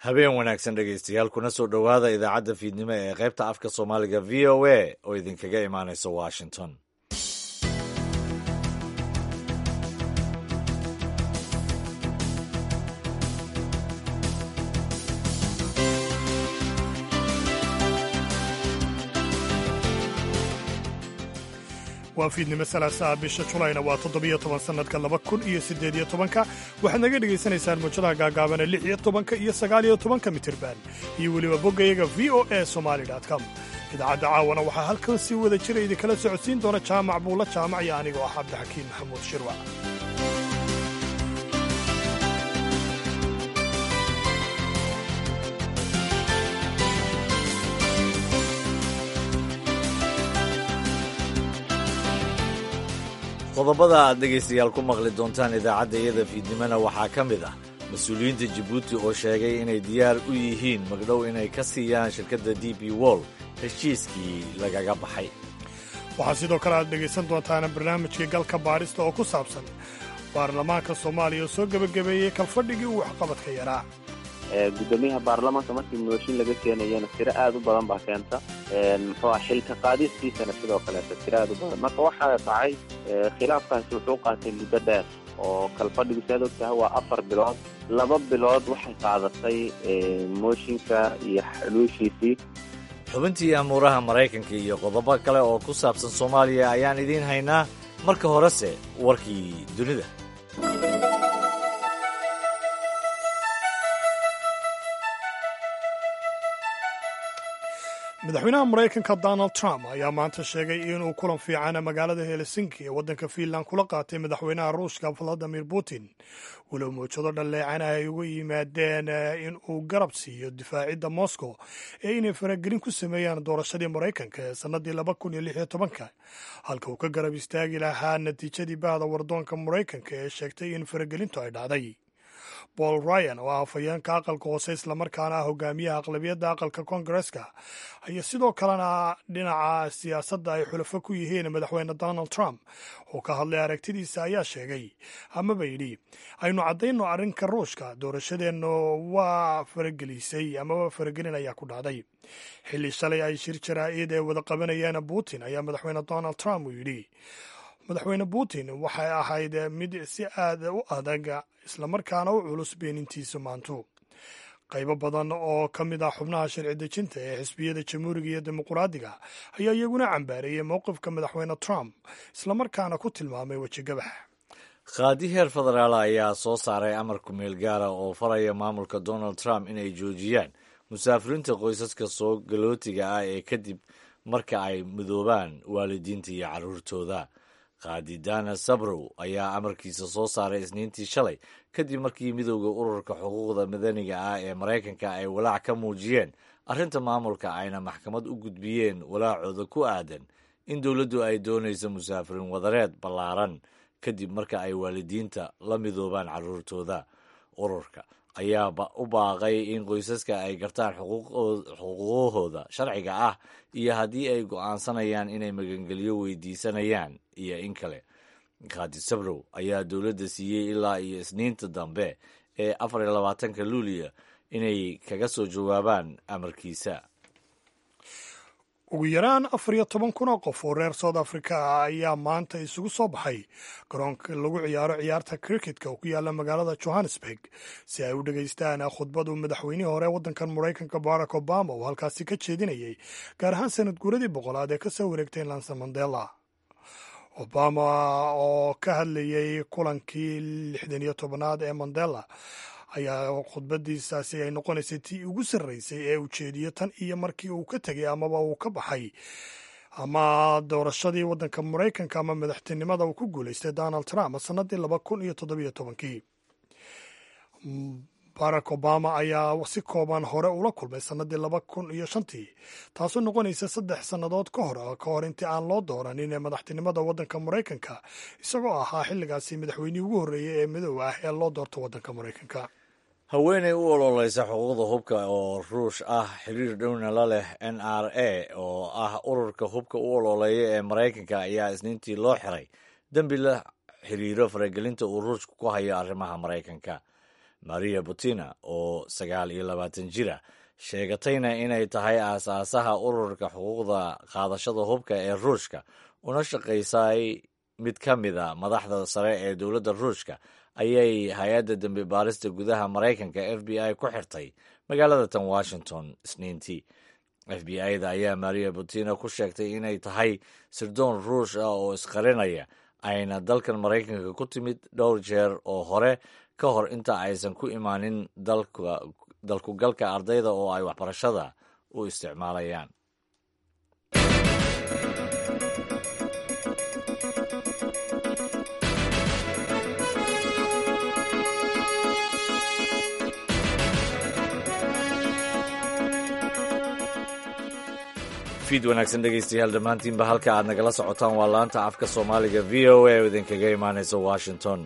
habeen wanaagsan dhegaystayaal kuna soo dhowaada idaacadda fiidnimo ee qaybta afka soomaaliga v o a oo idinkaga imaanaysa washington waa fiidnimo salaasaha bisha julayna waa toddobiyo toban sannadka laba kun iyo siddeed iyo tobanka waxaad naga dhegaysanaysaan muujadaha gaagaabana lix iyo tobanka iyo sagaal iyo tobanka mitirban iyo weliba boggayaga v o a somali com idaacadda caawana waxaa halkan si wada jira idinkala socodsiin doona jaamac buulla jaamac iyo anigoo ah cabdixakiin maxamuud shirwac qodobada aad dhegaystayaal ku maqli doontaan idaacadda iyada fiidnimona waxaa ka mid ah mas-uuliyiinta jabuuti oo sheegay inay diyaar u yihiin magdhow inay ka siiyaan shirkadda d b wol heshiiskii lagaga baxay waxaa sidoo kale aad dhegaysan doontaan barnaamijkii galka baadhista oo ku saabsan baarlamaanka soomaaliya oo soo gebagabeeyey kalfadhigii uu waxqabadka yaraa gudoomiyaha baarlamaanka markii mooshin laga keenayana tiro aad u badan baa keenta muxuu ah xilka qaadistiisana sidoo kaleeta tiro aad u badan marka waxaa dhacay khilaafkaasi wuxuu qaatay muddo dheer oo kalfadhigu si aad og tahay waa afar bilood laba bilood waxay qaadatay mooshinka iyo xaluushiisii xubintii amuuraha maraykanka iyo qodobo kale oo ku saabsan soomaaliya ayaan idiin haynaa marka horese warkii dunida madaxweynaha maraykanka donald trump ayaa maanta sheegay inuu kulan fiican magaalada helsinki ee waddanka fiinland kula qaatay madaxweynaha ruushka valadimir putin walow mawjado dhalleecana ay uga yimaadeen in uu garab siiyo difaacidda moscow ee inay faragelin ku sameeyaan doorashadii maraykanka ee sannadii laba kun iyo lix iyo tobanka halka uu ka garab istaagi lahaa natiijadii bahda wardoonka maraykanka ee sheegtay in faragelintu ay dhacday paul ryan oo ah afhayeenka aqalka hoose islamarkaana ah hogaamiyaha aqlabiyadda aqalka koongareska ayaa sidoo kalena dhinaca siyaasadda ay xulafo ku yihiin madaxweyne donald trump oo ka hadlay aragtidiisa ayaa sheegay amaba yidhi aynu caddayno arrinka ruushka doorashadeennu waa faragelisay amaba faragelin ayaa ku dhacday xilli shalay ay shir jaraa'id ee wada qabanayeen putin ayaa madaxweyne donald trump uu yidhi madaxweyne putin waxay ahayd mid si aad u adag islamarkaana u culus beenintiisa maantu qaybo badan oo ka mid ah xubnaha sharci dejinta ee xisbiyada jamhuuriga iyo dimuquraadiga ayaa iyaguna cambaareeyey mowqifka madaxweyne trump islamarkaana ku tilmaamay wejigabax qaadi heer federaal ayaa soo saaray amar kumeel gaara oo faraya maamulka donald trump inay joojiyaan musaafiriinta qoysaska soo galootiga ah ee kadib marka ay midoobaan waalidiinta iyo carruurtooda qaadi dana sabrow ayaa amarkiisa soo saaray isniintii shalay kadib markii midowda ururka xuquuqda madaniga ah ee maraykanka ay walaac ka muujiyeen arrinta maamulka ayna maxkamad u gudbiyeen walaacooda ku aadan in dowladdu ay doonayso musaafiriin wadareed ballaaran kadib marka ay waalidiinta la midoobaan carruurtooda ururka ayaa u baaqay in qoysaska ay gartaan xuquuqahooda sharciga ah iyo haddii ay go'aansanayaan inay magangelyo weydiisanayaan iyo in kale qaadi sabrow ayaa dowladda siiyey ilaa iyo isniinta dambe ee afar iyo labaatanka luuliya inay kaga soo jawaabaan amarkiisa ugu yaraan afar iyo toban kun oo qof oo reer south africa ah ayaa maanta isugu soo baxay garoonka lagu ciyaaro ciyaarta criketka oo ku yaala magaalada johannesburg si ay u dhegaystaan khudbad uu madaxweynihii hore waddankan maraykanka barack obama uu halkaasi ka jeedinayay gaar ahaan sanad guuradii boqolaad ee kasoo wareegtay lanson mandela obama oo ka hadlayay kulankii lixdan iyo tobanaad ee mandela ayaa khudbadiisaasi ay noqonaysay tii ugu sarreysay ee ujeediyo tan iyo markii uu ka tegay amaba uu ka baxay ama doorashadii waddanka maraykanka ama madaxtinimada uu ku guulaystay donald trump sannadii laba kun iyo toddobiyo tobankii barack obama ayaa si kooban hore ula kulmay sannadii laba kun iyo shantii taasoo noqonaysa saddex sannadood ka hor ka hor intii aan loo dooranin ee madaxtinimada waddanka maraykanka isagoo ahaa xilligaasi madaxweynihii ugu horreeyey ee midow ah ee loo doorto waddanka maraykanka haweeney u ololeysa xuquuqda hubka oo ruush ah xiriir dhowna la leh n r a oo ah ururka hubka u ololeeya ee maraykanka ayaa isniintii loo xiray dembi la xiriiro faragelinta uu ruushka ku hayo arrimaha maraykanka maria butina oo sagaal iyo labaatan jira sheegatayna inay tahay aasaasaha ururka xuquuqda qaadashada hubka ee ruushka una shaqaysay mid ka mida madaxda sare ee dowladda ruushka ayay hay-adda dembi baarista gudaha maraykanka f b i ku xirtay magaalada tan washington isniintii f b i-da ayaa maria butina ku sheegtay inay tahay sirdoon ruush ah oo isqarinaya ayna dalkan maraykanka ku timid dhowr jeer oo hore ka hor inta aysan ku imaanin dalkugalka ardayda oo ay waxbarashada u isticmaalayaan fiid wanaagsan dhegaystayaal dhammaantiinba halka aad nagala socotaan waa laanta afka soomaaliga v o a oo idinkaga imaanaysa washington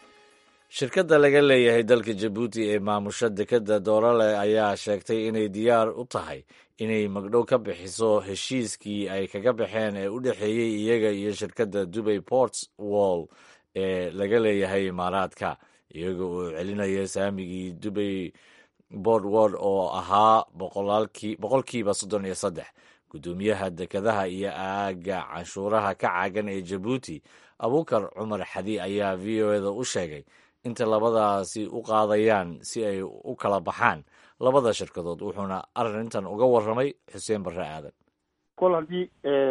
shirkadda laga leeyahay dalka jabuuti ee maamusha dekadda doorale ayaa sheegtay inay diyaar u tahay inay magdhow ka bixiso heshiiskii ay kaga baxeen ee u dhexeeyey iyaga iyo shirkadda dubay ports wall ee laga leeyahay imaaraadka iyaga oo celinaya saamigii dubay bordword oo ahaa boqolkiiba soddon iyo saddex guddoomiyaha dekadaha iyo aagga canshuuraha ka caagan ee jabuuti abuukar cumar xadi ayaa v o eda u sheegay inta labadaasi u qaadayaan si ay u kala baxaan labada shirkadood wuxuuna arrintan uga warramay xuseen barre aadan kol haddii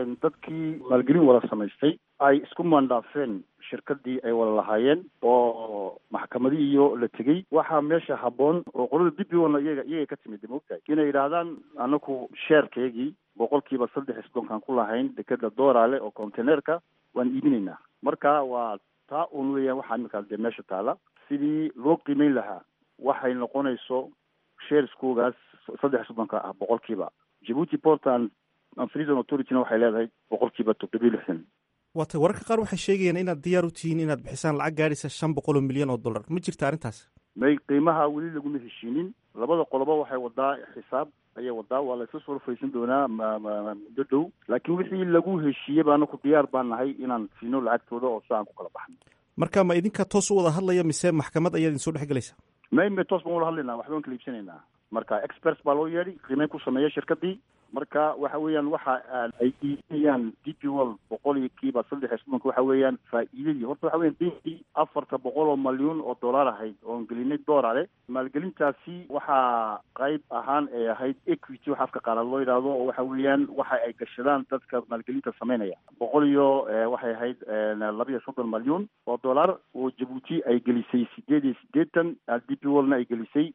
dadkii maalgelin wada samaystay ay isku maandhaafeen shirkadii ay wada lahaayeen oo maxkamadii iyo la tegey waxaa meesha habboon oo qolada dibbigoona iyaga iyagay ka timid maogtahay inay yidhaahdaan anaku sheerkeygii boqolkiiba saddex iyo soddonkaan ku lahayn dekeda dooraale oo containeerka waan iibinaynaa marka waa taa un weeyaan waxaa iminkaas dee meesha taala sidii loo qiimeyn lahaa waxay noqonayso shareskoogaas saddex soddonka ah boqolkiiba jabuuti port and freezon authorityna waxay leedahay boqolkiiba toddobiyo lixdan waatay wararka qaar waxay sheegayaan inaad diyaar u tihiin inaad bixisaan lacag gaadhaysa shan boqol oo milyan oo dollar ma jirta arrintaas may qiimaha weli laguma heshiinin labada qoloba waxay wadaa xisaab ayay wadaa waa la isla soo rufaysan doonaa muddo dhow laakiin wixii lagu heshiiyey ba anaku diyaar baan nahay inaan siino lacagtooda oo si aan ku kala baxno marka ma idinka toos u wada hadlaya mise maxkamad ayaa idin soo dhex gelaysa may may toos baan wala hadlaynaa waxba aan kala iibsanaynaa marka experts baa loo yeedhay qiimeyn ku sameeya shirkadii marka waxa weeyaan waxa ay iibinayaan d p wall boqol iyo kiiba saddex iyo soddonka waxa weeyaan faa'iidadii horta waxa weyan denkii afarta boqol oo malyuun oo dollar ahayd oon gelinay doorale maalgelintaasi waxaa qayb ahaan ay ahayd equity waxa afka qaalaad loo yidhaahdo oo waxa weeyaan waxa ay gashadaan dadka maalgelinta sameynaya boqol iyo waxay ahayd laba iyo soddon malyuun oo dollar oo jabuuti ay gelisay sideed iyo siddeetan d p wallna ay gelisay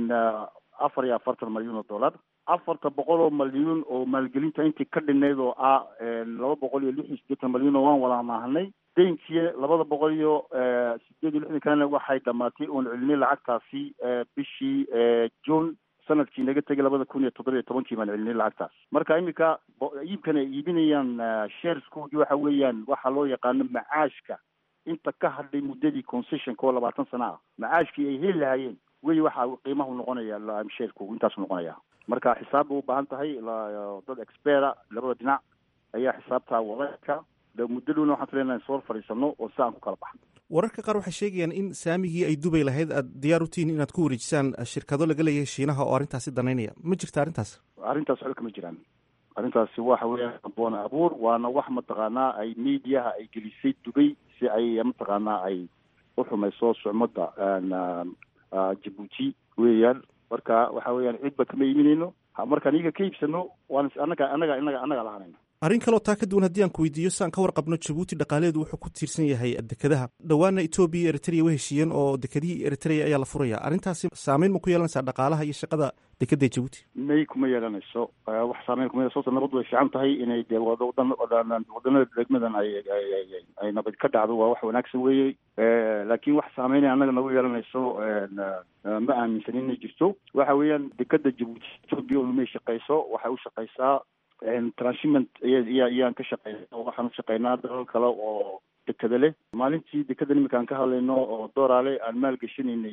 afar iyo afartan malyuun oo dollar afarta boqol oo malyuun oo maalgelinta intii ka dhinayd oo ah laba boqol iyo lix iyo siddeetan malyuun oo waan wada maahanay daynkii labada boqol iyo sideed iyo lixdan kalena waxay dhamaatay oon celinay lacagtaasi bishii june sanadkii naga tegay labada kun iyo toddoba iyo tobankii baan celinay lacagtaas marka iminka iibkan ay iibinayaan shareskoodii waxa weeyaan waxaa loo yaqaano macaashka inta ka hadhay muddadii concessionka oo labaatan sana ah macaashkii ay heli lahaayeen wey waxa qiimahu noqonaya shareku intaasu noqonaya marka xisaab bay u baahan tahay dad expera labada dhinac ayaa xisaabtaa wadaka muddo dhowna waxaan filaynaa in soo fadhiisano oo si aan ku kala baxno wararka qaar waxay sheegayaan in saamigii ay dubay lahayd aad diyaar u tihiin inaad ku wareejisaan shirkado laga leeyahay shiinaha oo arrintaasi danaynaya ma jirta arrintaas arrintaas waxba kama jiraan arrintaasi waxa weeyaan aboon abuur waana wax mataqaanaa ay mediaha ay gelisay dubay si ay mataqaanaa ay u xumayso sucmada jabuuti weeyaan marka waxa weeyaan cidba kama iiminayno markaan iyaga ka iibsano waan anaga anaga anaga anaga lahanayna arrin kaloo taa ka duwan haddii aan ku weydiiyo si aan ka warqabno jabuuti dhaqaaleedu wuxuu ku tiirsan yahay dekadaha dhowaana etoobiya iyo eritrea way heshiiyeen oo dekadihii eritrea ayaa la furaya arrintaasi saameyn ma ku yeelanaysaa dhaqaalaha iyo shaqada dekada ee jabuuti may kuma yeelanayso wax saameyn kuma sababta nabaddu way fiican tahay inay dee wadan wadanada degmadan ay ay nabad ka dhacdo waa wax wanaagsan weeye laakiin wax saameynay annaga nagu yeelanayso ma aaminsanin inay jirto waxa weeyaan dekada jabuuti etoobiya unumay shaqayso waxay u shaqaysaa transhiment iyaan ka shaqeyna waxaan u shaqeynaa dalal kale oo dekada leh maalintii dekada iminka aan ka hadlayno oo dooraale aan maalgashanaynay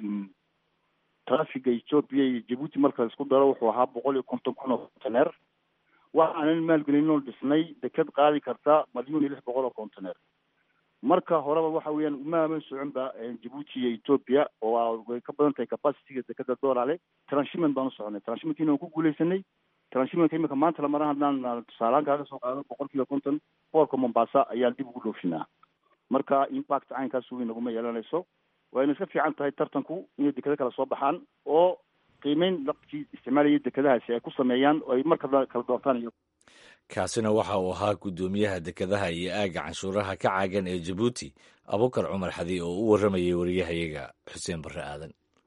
trafiga ethoopia iyo jabuuti marka laisku daro wuxuu ahaa boqol iyo konton kun oo conteneer waxaanan maalgelinoo dhisnay dekad qaadi karta malyuun iyo lix boqol oo conteneer marka horeba waxa weeyaan umaaman soconba jabuuti iyo ethoopia oo way ka badan tahay capacityga dekada doolale transhipment baan u soconay transhipmentkiina waan ku guuleysanay transhimentka imika maanta lamara haddaan tusaalaan kaaga soo qaado boqol kiiba konton boorka mombasa ayaan dib ugu dhoofinaa marka impact caynkaas weyn naguma yeelanayso wayna iska fiican tahay tartanku inay dekado kale soo baxaan oo qiimeyn dadkii isticmaalayay dekadahaasi ay ku sameeyaan oo ay markada kala doortaan iyo kaasina waxa uu ahaa guddoomiyaha dekadaha iyo aagga canshuuraha ka caagan ee jabuuti abukar cumar xadi oo u warramayay wariyahayaga xuseen barre aadan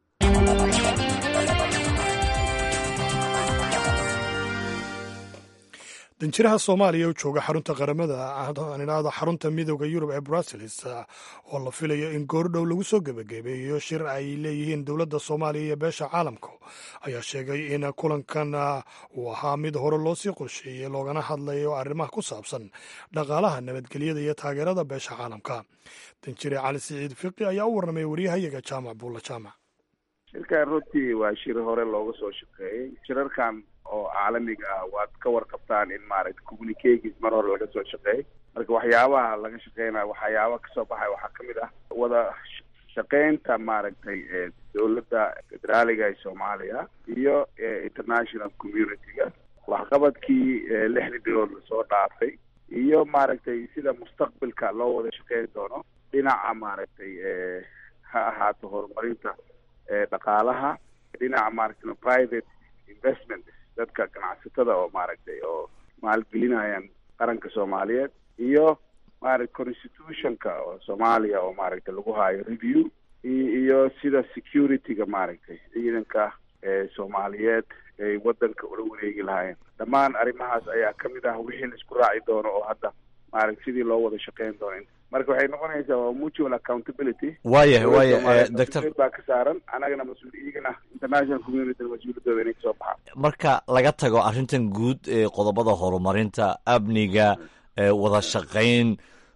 danjiraha soomaaliya u jooga xarunta qaramada idhaahdo xarunta midooda yurub ee brussels oo la filayo in goordhow lagu soo gebagabeeyo shir ay leeyihiin dowladda soomaaliya iyo beesha caalamka ayaa sheegay in kulankan uu ahaa mid hore loo sii qorsheeyey loogana hadlayo arrimaha ku saabsan dhaqaalaha nabadgelyada iyo taageerada beesha caalamka danjire cali siciid fiqi ayaa u warramay waryahayaga jaamac buulla jaamac shirkan runtii waa shir hore looga soo shaqeeyey shirarkan oo caalamiga ah waad ka warqabtaan in maaragtay communicagis mar hore laga soo shaqeeyey marka waxyaabaha laga shaqeynaya waxyaaba kasoo baxay waxaa kamid ah wada shaqeynta maaragtay dowladda federaaliga ee soomaaliya iyo international community-ga waxqabadkii lixdii bilood lasoo dhaafay iyo maaragtay sida mustaqbilka loo wada shaqeyn doono dhinaca maaragtay ha ahaato horumarinta dhaqaalaha dhinaca maaragtay private investment dadka ganacsatada oo maaragtay oo maalgelinayaan qaranka soomaaliyeed iyo maaragtay constitutionka oo soomaaliya oo maaragtay lagu haayo review iyo sida security-ga maaragtay ciidanka soomaaliyeed ay wadanka ula wareegi lahaayeen dhammaan arrimahaas ayaa kamid ah wixii la isku raaci doono oo hadda maaragtay sidii loo wada shaqeyn doono marka waxay noqonaysaa waa mutual accountability waayahay waaya doctor baa ka saaran anagana mas-uul iyagana international community mas-uuliyaddooda inay kasoo baxaan marka laga tago arrintan guud ee qodobada horumarinta amniga wada shaqayn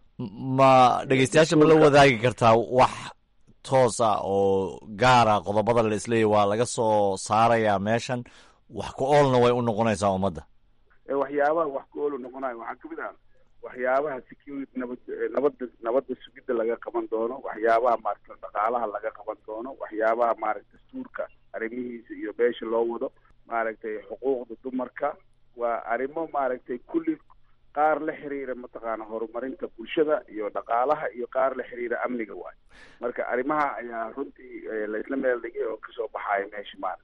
ma dhegeystayaasha ma la wadaagi kartaa wax toos ah oo gaara qodobada la isleeyahy waa laga soo saarayaa meeshan wax ku oolna way u noqonaysaa ummadda waxyaabaha wax ku oolu noqonayo waxaa kamid ah waxyaabaha security nabad nabadda nabadda sugidda laga qaban doono waxyaabaha maaragta dhaqaalaha laga qaban doono waxyaabaha maaragta dastuurka arrimihiisa iyo beesha loo wado maaragtay xuquuqda dumarka waa arrimo maaragtay kulli qaar la xiriira mataqaana horumarinta bulshada iyo dhaqaalaha iyo qaar la xiriira amniga waayo marka arrimaha ayaa runtii laisla meel dhigay oo kasoo baxaya meesha maaragta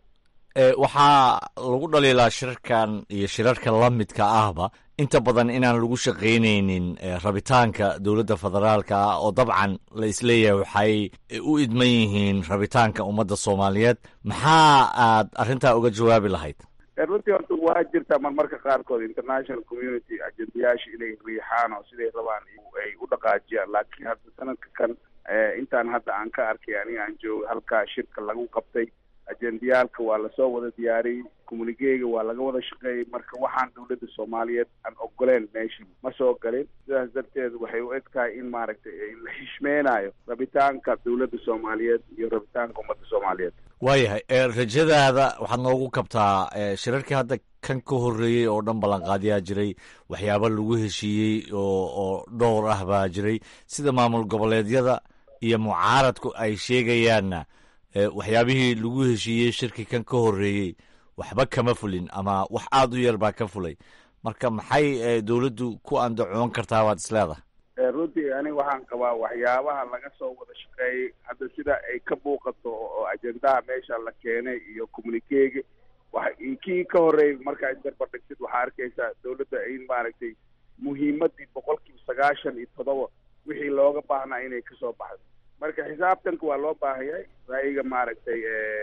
waxaa lagu dhaliilaa shirarkan iyo shirarka la midka ahba inta badan inaan lagu shaqaynaynin rabitaanka dowladda federaalka ah oo dabcan la isleeyahay waxay u idman yihiin rabitaanka ummadda soomaaliyeed maxaa aad arrintaa uga jawaabi lahayd runtii horta waa jirtaa marmarka qaarkood international community ajendayaasha inay riixaan oo siday rabaan ay u dhaqaajiyaan laakiin hadda sanadka kan intaan hadda aan ka arkay aniga aan jooga halkaa shirka lagu qabtay ajendayaalka waa lasoo wada diyaariyey communigeega waa laga wada shaqeeyey marka waxaan dowladda soomaaliyeed aan ogoleen meesha ma soo galin sidaas darteed waxay u eg tahay in maaragtay la xishmeenayo rabitaanka dowladda soomaaliyeed iyo rabitaanka ummadda soomaaliyeed waayahay rajadaada waxaad noogu kabtaa shirarkii hadda kan ka horreeyey oo dhan ballanqaadyaa jiray waxyaaba lagu heshiiyey oo oo dhowr ah baa jiray sida maamul goboleedyada iyo mucaaradku ay sheegayaanna waxyaabihii lagu heshiiyey shirki kan ka horreeyey waxba kama fulin ama wax aada u yar baa ka fulay marka maxay dowladdu ku andacoon kartaa waad isleedahay runtii aniga waxaan qabaa waxyaabaha laga soo wada shaqeeyey hadda sida ay ka muuqato oo ajendaha meesha la keenay iyo communikeega wa kii ka horreeyay markaa isdarbardhigtid waxaa arkaysaa dowladda in maaragtay muhiimadii boqol kiiba sagaashan iyo todoba wixii looga baahnaa inay kasoo baxdo marka xisaabtanka waa loo baahayay ra'yiga maaragtay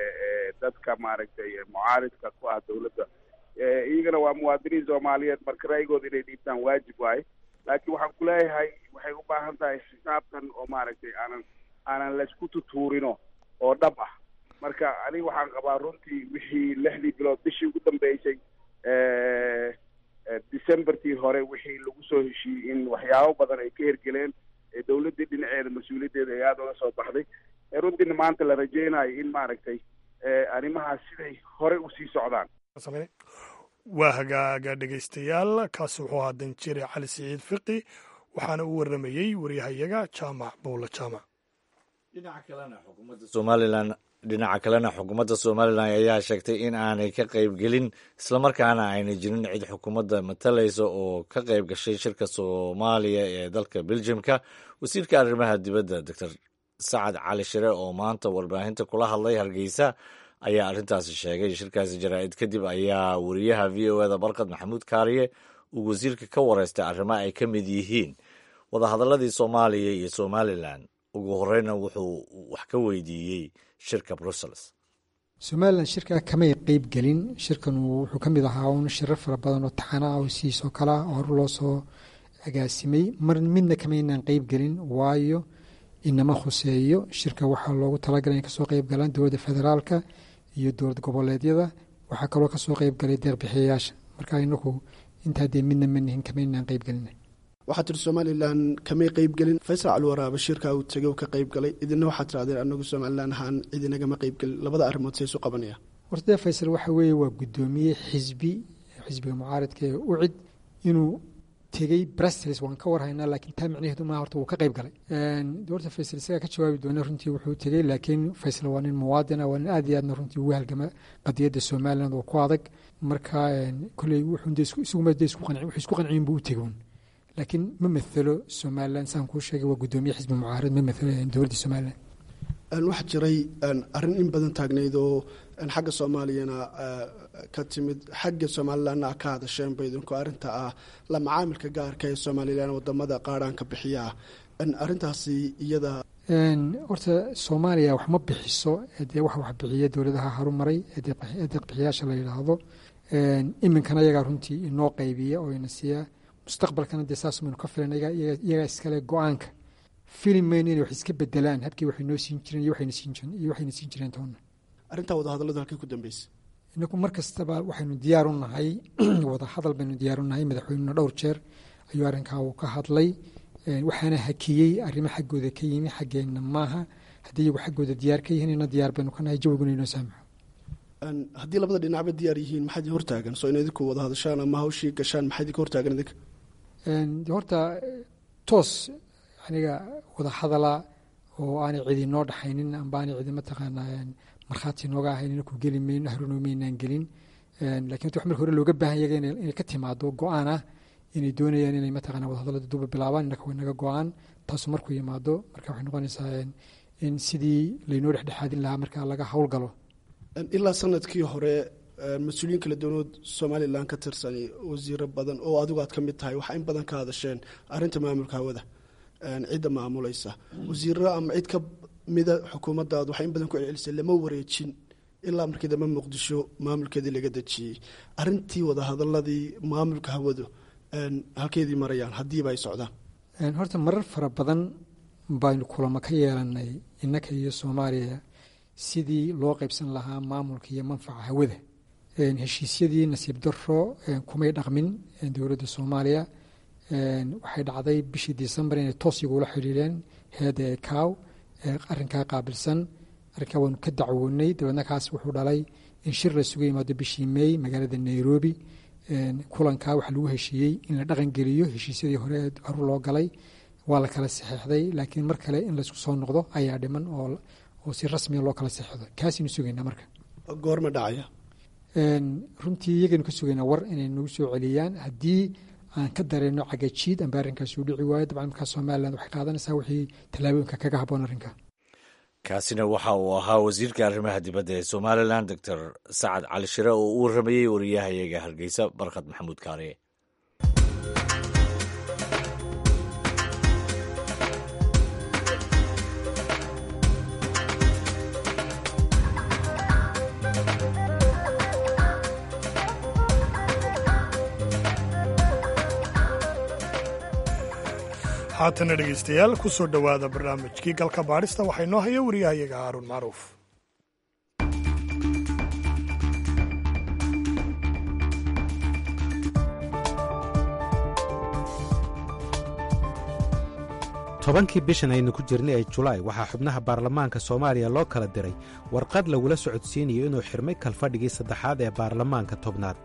dadka maaragtay mucaaridka ku ah dowladda iyagana waa muwaadiniin soomaaliyeed marka ra'yigooda inay dhiibtaan waajib waaye laakiin waxaan kuleeyahay waxay u baahan tahay xisaabtan oo maaragtay aanan aanan laysku tutuurino oo dhab ah marka aniga waxaan qabaa runtii wixii lixdii bilood bishii ugu dambeysay decembertii hore wixii lagu soo heshiiyey in waxyaabo badan ay ka hergeleen dowladdii dhinaceeda mas-uuliyaddeeda ay aada uga soo baxday runtiina maanta la rajeynayo in maaragtay arrimahaas siday hore usii socdaan waa hagaaga dhegaystayaal kaasi wuxuu ahaa danjire cali siciid fiqi waxaana u waramayey waryahayaga jaamac bowle jaamac dhinaca kalena xukuumadda somalilan ayaa sheegtay in aanay ka qaybgelin islamarkaana aynay jirin cid xukuumadda matalaysa oo ka qayb gashay shirka soomaaliya ee dalka beljimka wasiirka arrimaha dibadda doctor sacad cali shire oo maanta warbaahinta kula hadlay hargeysa ayaa arrintaasi sheegay shirkaasi jaraa'id kadib ayaa wariyaha v o eda barkad maxamuud kaariye uu wasiirka ka wareystay arrimo ay ka mid yihiin wadahadalladii soomaaliya iyo somalilan ugu horeyna wuxuu wax ka weydiiyey shirka brussels somalilan shirkaa kamay qeyb gelin shirkan wuxuu ka mid ahaa un shirar fara badan oo taxana ah oo sidiisoo kale ah oo hor loo soo agaasimay mar midna kamaynaan qeyb gelin waayo inama khuseeyo shirka waxaa loogu talagalay in kasoo qeyb galaan dowladda federaalka iyo dowlad goboleedyada waxaa kaloo kasoo qeyb galay deeqbixiyayaasha marka inaku intaa dee midna manihin kamaynaan qeyb gelina waxaa tiri somalilan kamay qeybgelin faysal calwaraaba shirka uu tegay uu ka qeyb galay idina waxaa tirahdeen anagu somalilan ahaan cidinagama qeybgelin labada arrimood say isu qabanaya horta dee faysal waxa weeye waa guddoomiye xisbi xisbiga mucaaradka ee ucid inuu tegey brastles waan ka warhaynaa laakiin taa micnaheedu maa horta wuu ka qeyb galay horta faysal isagaa ka jawaabi doona runtii wuxuu tegey laakiin faysal waa nin muwaadina waa nin aad iyo aadna runtii ugu halgama qadiyadda somaliland oo ku adag marka kolley wuxuu isku qanciyin buu u tegoon laakiin ma maalo somalilan saan kuu sheegay waa guddoomiye xisbi mucaarad ma maalo dowladda somalilan waxaa jiray arrin in badan taagnayd oo xagga soomaaliyana ka timid xagga somalilanna ka hadasheen ba idinku arrinta ah la macaamilka gaarka ee somalilan wadamada qaadhaanka bixiya arrintaasi iyada horta soomaaliya wax ma bixiso dee wax wax bixiya dowladaha harumaray ee deeqbixiyaasha la yidhaahdo iminkana iyagaa runtii inoo qaybiya oo ina siiya mustaqbalkana dee saas maynu ka filan iyagaa iskale go-aanka filim mayno inay wax iska bedelaan habkii waxay noo siin jireen iyo waxayna siin jireen toonna arrintaa wadahadalladu halkay ku dambeysay inaku mar kastaba waxaynu diyaar u nahay wadahadal baynu diyaar u nahay madaxweynuna dhowr jeer ayuu arrinkaa uu ka hadlay waxaana hakiyey arrimo xaggooda ka yimi xaggeenna maaha haddii iyagu xaggooda diyaar ka yihiin ina diyaar baynu ka nahay jawiguna inoo saamaxo haddii labada dhinacba diyaar yihiin maxaa idin hortaagan soo in idinku wada hadashaan ama hawshii gashaan maxaa idinka hortaagan idinka horta toos aniga wada hadala oo aanay cidi noo dhaxaynin amba aanay cidi mataqaanaa markhaati nooga ahayn inaku geli mayno haruno maynaan gelin lakin horta wax marka hore looga baahan yaga inay ka timaado go-aan ah inay doonayaan inay mataqana wadahadallada duba bilaabaan innaka way naga go-aan taasu markuu yimaado marka waxay noqonaysaa in sidii laynoo dhexdhexaadin lahaa marka laga howlgalo ilaa sanadkii hore mas-uuliyiin kala duwanood somalilan ka tirsan wasiiro badan oo adigu aad ka mid tahay waxaa in badan ka hadasheen arrinta maamulka hawada cidda maamulaysa wasiiro ama cid ka mida xukuumaddaadu waxay in badan ku celcelisay lama wareejin ilaa markii dambe muqdisho maamulkeedii laga dejiyey arrintii wadahadaladii maamulka hawadu halkeedii marayaan haddiiba ay socdaan horta marar fara badan baynu kulamo ka yeelanay innaka iyo soomaaliya sidii loo qaybsan lahaa maamulka iyo manfaca hawada heshiisyadii nasiib daro kumay dhaqmin dowladda soomaaliya waxay dhacday bishii decembar inay toos igula xidhiireen heeda ee kaaw arrinkaa qaabilsan arrinkaa waanu ka dacwoonay dabeedna kaas wuxuu dhalay in shir la suga yimaado bishii may magaalada nairobi kulankaa waxaa lagu heshiiyey in la dhaqan geliyo heshiisyadii hore horu loo galay waa la kala saxeixday laakiin mar kale in laysku soo noqdo ayaa dhiman oo oo si rasmiya loo kala seexdo kaasaynu sugaynaa marka goorma dhacaya runtii iyagaynu ka sugaynaa war inay nagu soo celiyaan haddii aan ka dareenno cagajiid amba arrinkaas uu dhici waayo dabcan markaa somalilan waxay qaadanaysaa wixii tallaabooyinka kaga habboon arrinka kaasina waxa uu ahaa wasiirka arrimaha dibadda ee somalilan doctor sacad cali shire oo u waramayey wariyahayaga hargeysa barkad maxamuud kaariye haatana dhegaystayaal ku soo dhowaada barnaamijkii galka baadhista waxaa inoo haya wariyahayaga haaruun macruuf tobankii bishan aynu ku jirnay ee julaay waxaa xubnaha baarlamaanka soomaaliya loo kala diray warqad lagula socodsiinayo inuu xirmay kalfadhigii saddexaad ee baarlamaanka tobnaad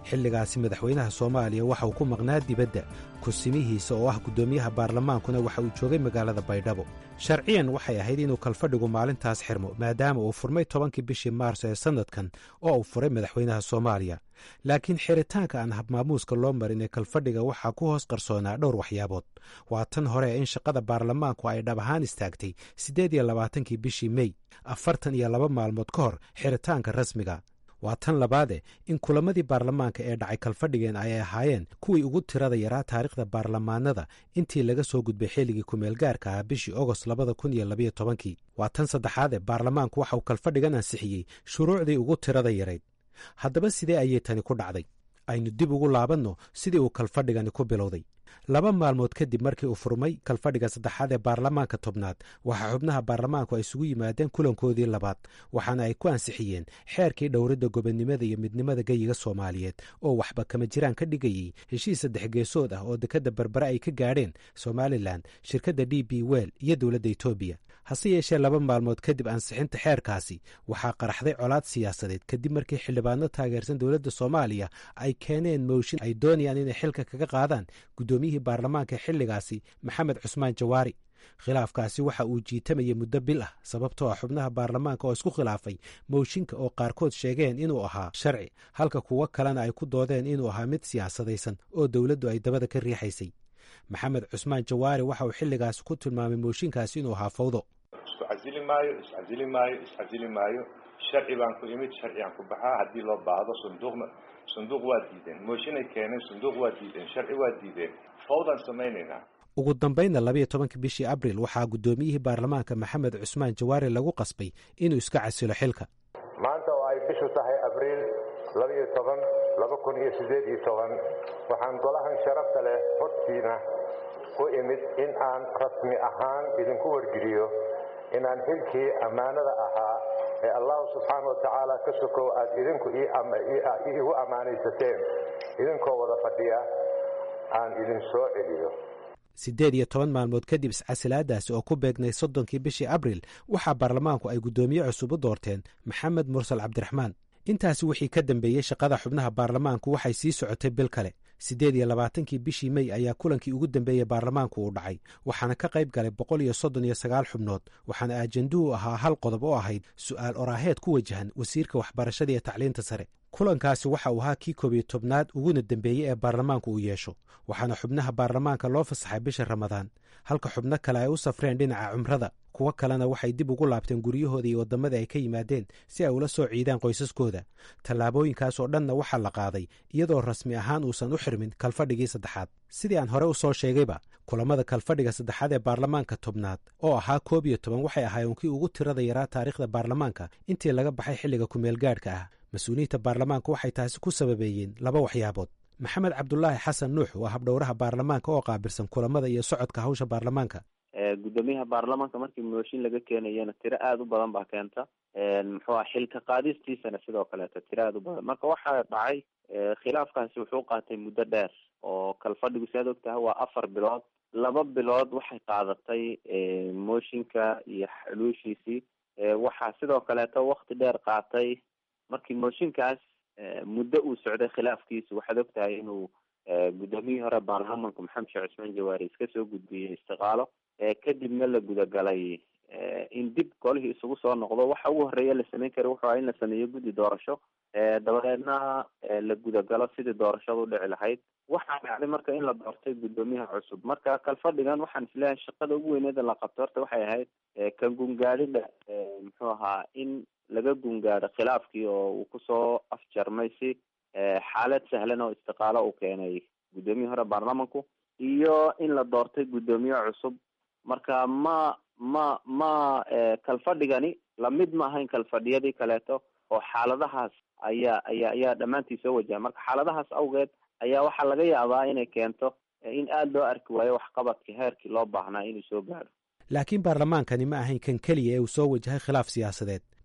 xilligaasi madaxweynaha soomaaliya waxa uu ku maqnaa dibadda kusimihiisa oo ah guddoomiyaha baarlamaankuna waxa uu joogay magaalada baydhabo sharciyan waxay ahayd inuu kalfadhigu maalintaas xirmo maadaama uu furmay tobankii bishii maarso ee sannadkan oo uu furay madaxweynaha soomaaliya laakiin xiritaanka aan habmaamuuska loo marin ee kalfadhiga waxaa ku hoos qarsoonaa dhowr waxyaabood waa tan hore in shaqada baarlamaanku ay dhab ahaan istaagtay siddeed iyo labaatankii bishii mey afartan iyo laba maalmood ka hor xiritaanka rasmiga waa tan labaade in kulamadii baarlamaanka ee dhacay kalfadhigeen ay ahaayeen kuwii ugu tirada yaraa taariikhda baarlamaanada intii laga soo gudbay xilligii kumeelgaarka ah bishii ogost labada kun iyo labayo tobankii waa tan saddexaade baarlamaanku waxa uu kalfadhigan ansixiyey shuruucdii ugu tirada yarayd haddaba sidee ayay tani ku dhacday aynu dib ugu laabanno sidii uu kalfadhigani ku bilowday laba maalmood kadib markii uu furmay kalfadhiga saddexaad ee baarlamaanka tobnaad waxaa xubnaha baarlamaanku ay isugu yimaadeen kulankoodii labaad waxaana ay ku ansixiyeen xeerkii dhowridda gobonnimada iyo midnimada geyiga soomaaliyeed oo waxba kama jiraan ka dhigayey heshiis saddex geesood ah oo dekadda berbere ay ka gaadheen somalilan shirkadda d b wel iyo dowladda etoobiya hase yeeshee laba maalmood kadib ansixinta xeerkaasi waxaa qaraxday colaad siyaasadeed kadib markii xildhibaano taageersan dowladda soomaaliya ay keeneen mooshin ay doonayaan inay xilka kaga qaadaan guddoomiyihii baarlamaanka xilligaasi maxamed cusmaan jawaari khilaafkaasi waxa uu jiitamayay muddo bil ah sababtoo ah xubnaha baarlamaanka oo isku khilaafay mooshinka oo qaarkood sheegeen inuu ahaa sharci halka kuwo kalena ay ku doodeen inuu ahaa mid siyaasadaysan oo dowladdu ay dabada ka riixaysay maxamed cusmaan jawaari waxa uu xilligaasi ku tilmaamay mooshinkaasi inuu ahaa fawdo isku casili maayo iscasili maayo iscasili maayo sharci baan ku imid sharcigaan ku baxaa haddii loo baahdo sanduuqna sanduuq waa diideen mooshinay keeneen sanduuq waa diideen sharci waa diideen fawdaan samaynaynaa ugu dambaynna labayo tobankii bishii abril waxaa guddoomiyihii baarlamaanka maxamed cusmaan jawaari lagu qasbay inuu iska casilo xilka maanta oo ay bishu tahay abriil labayo toban laba kun iyo siddeed iyo toban waxaan golahan sharafta leh hortiina u imid in aan rasmi ahaan idinku wargeliyo inaan xilkii ammaanada ahaa ee allahu subxaana wa tacaala ka sokow aad idinku iigu ammaanaysateen idinkoo wada fadhiya aan idin soo celiyo siddeed iyo toban maalmood kadib iscasilaadaasi oo ku beegnay soddonkii bishii abril waxaa baarlamaanku ay guddoomiye cusub u doorteen maxamed mursal cabdiraxmaan intaasi wixii ka dambeeyey shaqada xubnaha baarlamaanku waxay sii socotay bil kale siddeed iyo labaatankii bishii mey ayaa kulankii ugu dambeeyey baarlamaanku uu dhacay waxaana ka qayb galay boqol iyo soddon iyo sagaal xubnood waxaana ajanduhu ahaa hal qodob oo ahayd su'aal oraaheed ku wajahan wasiirka waxbarashada iyo tacliinta sare kulankaasi waxa uu ahaa kii koob iyo tobnaad uguna dembeeyey ee baarlamaanku uu yeesho waxaana xubnaha baarlamaanka loo fasaxay bisha ramadaan halka xubno kale ay u safreen dhinaca cumrada kuwo kalena waxay dib ugu laabteen guryahooda iyo waddamada ay ka yimaadeen si ay ula soo ciidaan qoysaskooda tallaabooyinkaas oo dhanna waxaa la qaaday iyadoo rasmi ahaan uusan u xirmin kalfadhigii saddexaad sidii aan hore u soo sheegayba kulamada kalfadhiga saddexaad ee baarlamaanka tobnaad oo ahaa koob iyo toban waxay ahaayeen kii ugu tirada yaraa taariikhda baarlamaanka intii laga baxay xilliga kumeelgaadhka ah mas-uuliyiinta baarlamaanka waxay taasi ku sababeeyeen laba waxyaabood maxamed cabdulaahi xasan nuux waa habdhowraha baarlamaanka oo qaabilsan kulamada iyo socodka hawsha baarlamaanka guddoomiyaha baarlamaanka markii mooshin laga keenayana tiro aada u badan baa keenta muxuu ah xilka qaadistiisana sidoo kaleeto tiro aada u badan marka waxaa dhacay khilaafkaasi wuxuu qaatay muddo dheer oo kalfadhigu si aad og tahay waa afar bilood laba bilood waxay qaadatay mooshinka iyo xuluushiisii waxaa sidoo kaleeto wakti dheer qaatay markii mooshinkaas muddo uu socday khilaafkiisu waxaad og tahay inuu guddoomiyihii hore baarlamaanka maxamed sheekh cusmaan jawaari iska soo gudbiyey istiqaalo kadibna la gudagalay in dib golihii isugu soo noqdo waxa ugu horeeya la sameyn kara wuxuu aha in la sameeyo guddi doorasho dabadeedna la gudagalo sidii doorashada udhici lahayd waxaa dhacday marka in la doortay guddoomiyaha cusub marka kalfadhigan waxaan isleeyahay shaqada ugu weyneeda la qabto horta waxay ahayd kan gungaadhida muxuu ahaa in laga gungaadho khilaafkii oo uu kusoo afjarmay si xaalad sahlan oo istiqaalo uu keenay guddoomiyihii hore baarlamanku iyo in la doortay guddoomiye cusub marka ma ma ma kalfadhigani lamid ma ahayn kalfadhiyadii kaleeto oo xaaladahaas ayaa ayaa ayaa dhammaantii soo wajaha marka xaaladahaas awgeed ayaa waxaa laga yaabaa inay keento in aada loo arki waayo waxqabadkii heerkii loo baahnaa inuu soo gaadho laakiin baarlamaankani ma ahayn kan keliya ee uu soo wajahay khilaaf siyaasadeed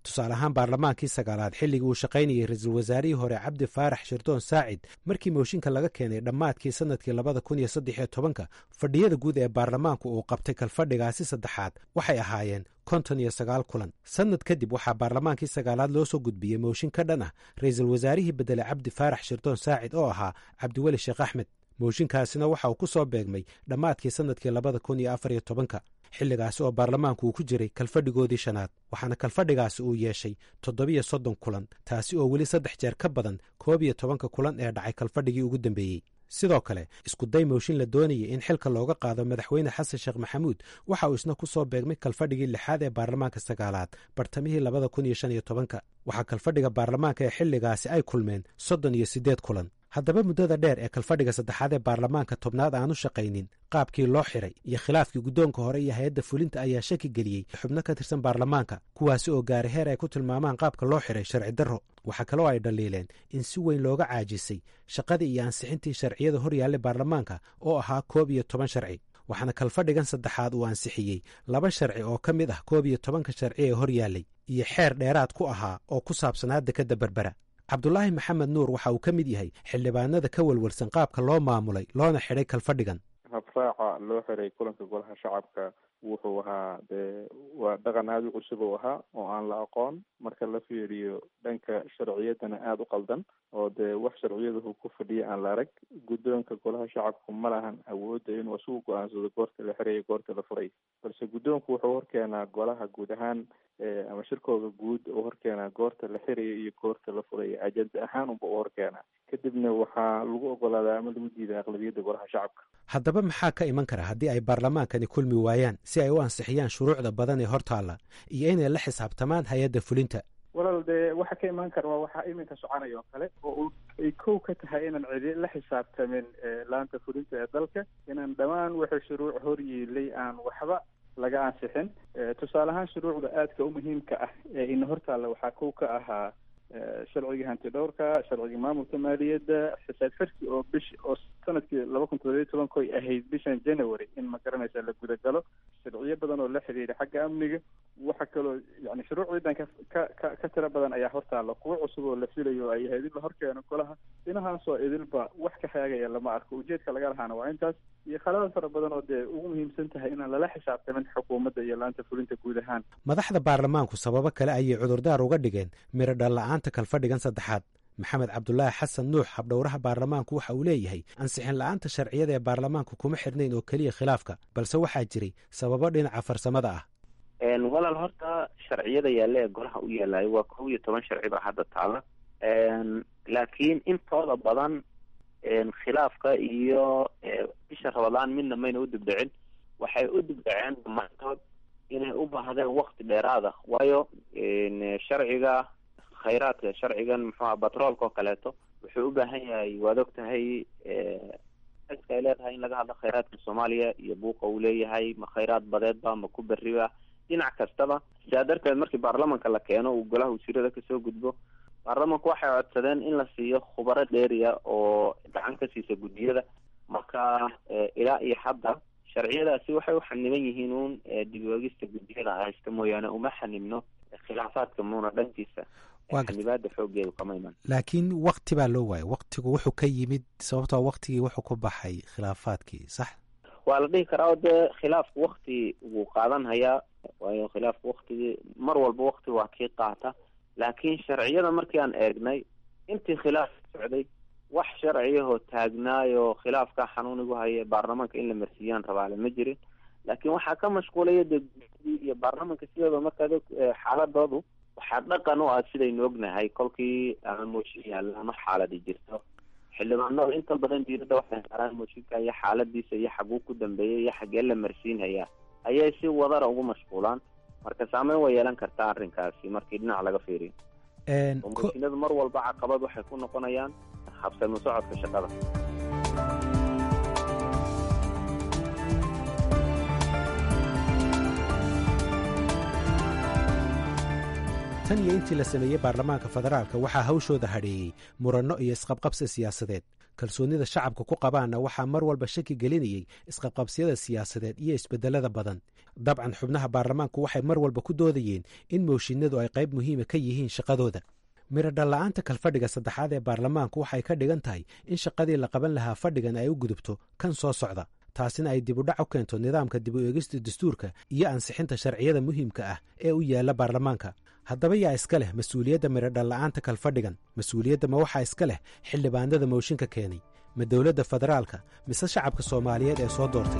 tusaale ahaan baarlamaankii sagaalaad xilligii uu shaqaynayay ra-iisul wasaarihii hore cabdi faarax shirdoon saacid markii mooshinka laga keenay dhammaadkii sannadkii labada kun iyo saddex iyo tobanka fadhiyada guud ee baarlamaanku uu qabtay kalfadhigaasi saddexaad waxay ahaayeen konton iyo sagaal kulan sannad kadib waxaa baarlamaankii sagaalaad loo soo gudbiyey mooshin ka dhan ah ra-iisul wasaarihii beddelay cabdi faarax shirdoon saacid oo ahaa cabdiweli sheekh axmed mooshinkaasina waxa uu ku soo beegmay dhammaadkii sannadkii labada kun iyo afar iyo tobanka xilligaasi oo baarlamaanku uu ku jiray kalfadhigoodii shanaad waxaana kalfadhigaasi uu yeeshay toddobiyo soddon kulan taasi oo weli saddex jeer ka badan koob iyo tobanka kulan ee dhacay kalfadhigii ugu dambeeyey sidoo kale iskuday mooshin la doonayay in xilka looga qaado madaxweyne xasan sheekh maxamuud waxa uu isna ku soo beegmay kalfadhigii lixaad ee baarlamaanka sagaalaad bartamihii labada kun iyo shan iyo tobanka waxaa kalfadhiga baarlamaanka ee xilligaasi ay kulmeen soddon iyo siddeed kulan haddaba muddada dheer ee kalfadhiga saddexaad ee baarlamaanka tobnaad aanu shaqaynin qaabkii loo xiray iyo khilaafkii guddoonka hore iyo hay-adda fulinta ayaa shaki geliyey xubno ka tirsan baarlamaanka kuwaasi oo gaaray heer ay ku tilmaamaan qaabka loo xiray sharci darro waxaa kaloo ay dhaliileen in si weyn looga caajisay shaqadii iyo ansixintii sharciyada hor yaallay baarlamaanka oo ahaa koob iyo toban sharci waxaana kalfadhigan saddexaad uu ansixiyey laba sharci oo ka mid ah koob iyo tobanka sharci ee hor yaallay iyo xeer dheeraad ku ahaa oo ku saabsanaa dekadda berbera cabdulaahi maxamed nuur waxa uu ka mid yahay xildhibaanada ka welwelsan qaabka loo maamulay loona xidhay kalfadhigan habraaca loo xiray kulanka golaha shacabka wuxuu ahaa dee waa dhaqan aada u cusub uu ahaa oo aan la aqoon marka la fiiriyo dhanka sharciyadana aada u qaldan oo dee wax sharciyadahu ku fadhiya aan la arag guddoonka golaha shacabku ma lahan awoodda inuu isugu go-aansado goorta la xirayo goorta la furay balse guddoonku wuxuu horkeenaa golaha guud ahaan ama shirkooda guud uu horkeenaa goorta la xirayo iyo goorta la furayo ajenda ahaan unba u horkeenaa kadibna waxaa lagu ogolaadaa ama lagu diidaa aqlabiyadda golaha shacabka haddaba maxaa ka iman kara haddii ay baarlamaankani kulmi waayaan si ay u ansixiyaan shuruucda badan ee hortaalla iyo inay la xisaabtamaan hay-adda fulinta walaal dee waxa ka imaan kara waa waxaa iminka soconaya oo kale oo ay kow ka tahay inaan cidi la xisaabtamin laanta fulinta ee dalka inaan dhammaan wixii shuruuc hor yiilay aan waxba laga ansixin tusaale ahaan shuruucda aadka u muhiimka ah ee ina hortaalla waxaa kow ka ahaa sharcigii hanti dhowrka sharcigii maamulka maaliyadda xisaab xirki oo bish oo sanadkii laba kun toddobiyo tobankoy ahayd bishan january in ma garanaysa la gudagalo sharciyo badan oo la xiriira xagga amniga waxa kaloo yani shuruuc ciidan ka ka ka tiro badan ayaa hortaalla kuwo cusub oo la filayo ay ahayd in la horkeeno golaha dhinahaasoo idilba wax ka haagaya lama arko ujeedka laga lahaana waa intaas iyo khalada fara badan oo dee ugu muhiimsan tahay inaan lala xisaabtamin xukuumadda iyo laanta fulinta guud ahaan madaxda baarlamaanku sababo kale ayay cudurdaar uga dhigeen miro dhalla-aanta kalfadhigan saddexaad maxamed cabdulaahi xasan nuux habdhowraha baarlamaanku waxa uu leeyahay ansixin la-aanta sharciyada ee baarlamaanku kuma xirnayn oo keliya khilaafka balse waxaa jiray sababo dhinaca farsamada ah walaal horta sharciyada yaalla ee golaha u yaalayo waa kow iyo toban sharci baa hadda taala laakiin intooda badan khilaafka iyo bisha rabadaan midna mayna u dibdhicin waxay u dibdhaceen dhammaantood inay u baahdeen wakti dheeraada waayo sharciga khayraadka sharcigan muxuuha batroolka oo kaleeto wuxuu u baahan yahay waad og tahay iska ay leedahay in laga hadlo khayraadka soomaaliya iyo buuqa uu leeyahay ma khayraad badeedba ma ku beriba dhinac kastaba sidaa darteed markii baarlamanka la keeno uu golaha wasiirada kasoo gudbo baarlamanku waxay codsadeen in la siiyo khubaro dheeriya oo gacan ka siisa guddiyada marka ilaa iyo hadda sharciyadaasi waxay u xaniban yihiin uun dib-oegista guddiyada haysta mooyaane uma xanibno khilaafaadka muuna dhankiisa xanibaada xoogeedu kama iman laakiin wakti baa loo waayay waktigu wuxuu ka yimid sababtoo waktigii wuxuu ku baxay khilaafaadkii sax waa la dhihi karaa oo dee khilaafku wakti wuu qaadan hayaa waayo khilaafku waktigii mar walba wakti waa kii qaata laakiin sharciyada markii aan eegnay intii khilaaf socday wax sharciyahoo taagnaayoo khilaafka xanuunigu haya baarlamaanka in la marsiiyaan rabaale ma jirin laakiin waxaa ka mashquulaya de guddidii iyo baarlamanka sidooda markaad xaaladoodu waxaa dhaqan u ah sidaynu ognahay kolkii ama mooshin yaalla ama xaaladi jirto xildhibaanada inta badan diirada waxay saaraan mooshinka iyo xaaladiisa iyo xaguu ku dambeeyay iyo xagee la marsiinhayaa ayay si wadara ugu mashquulaan marka saameyn way yeelan kartaa arrinkaasi markii dhinac laga fiiriyo oo mooshinadu mar walba caqabad waxay ku noqonayaan habsami socodka shaqada tan iyo intii la sameeyey baarlamaanka federaalka waxaa hawshooda hadheeyey muranno iyo isqabqabsi siyaasadeed kalsoonida shacabka ku qabaanna waxaa mar walba shaki gelinayey isqabqabsiyada siyaasadeed iyo isbedelada badan dabcan xubnaha baarlamaanku waxay mar walba ku doodayeen in mooshinadu ay qayb muhiima ka yihiin shaqadooda miradhalla-aanta kalfadhiga saddexaad ee baarlamaanku waxay ka dhigan tahay in shaqadii la qaban lahaa fadhigan ay u gudubto kan soo socda taasina ay dib u dhac u keento nidaamka dib u eegista dastuurka iyo ansixinta sharciyada muhiimka ah ee u yaalla baarlamaanka haddaba yaa iska leh mas-uuliyadda miradhalla-aanta kalfadhigan mas-uuliyadda ma waxaa iska leh xildhibaanada mooshinka keenay ma dowladda federaalka mise shacabka soomaaliyeed ee soo doortay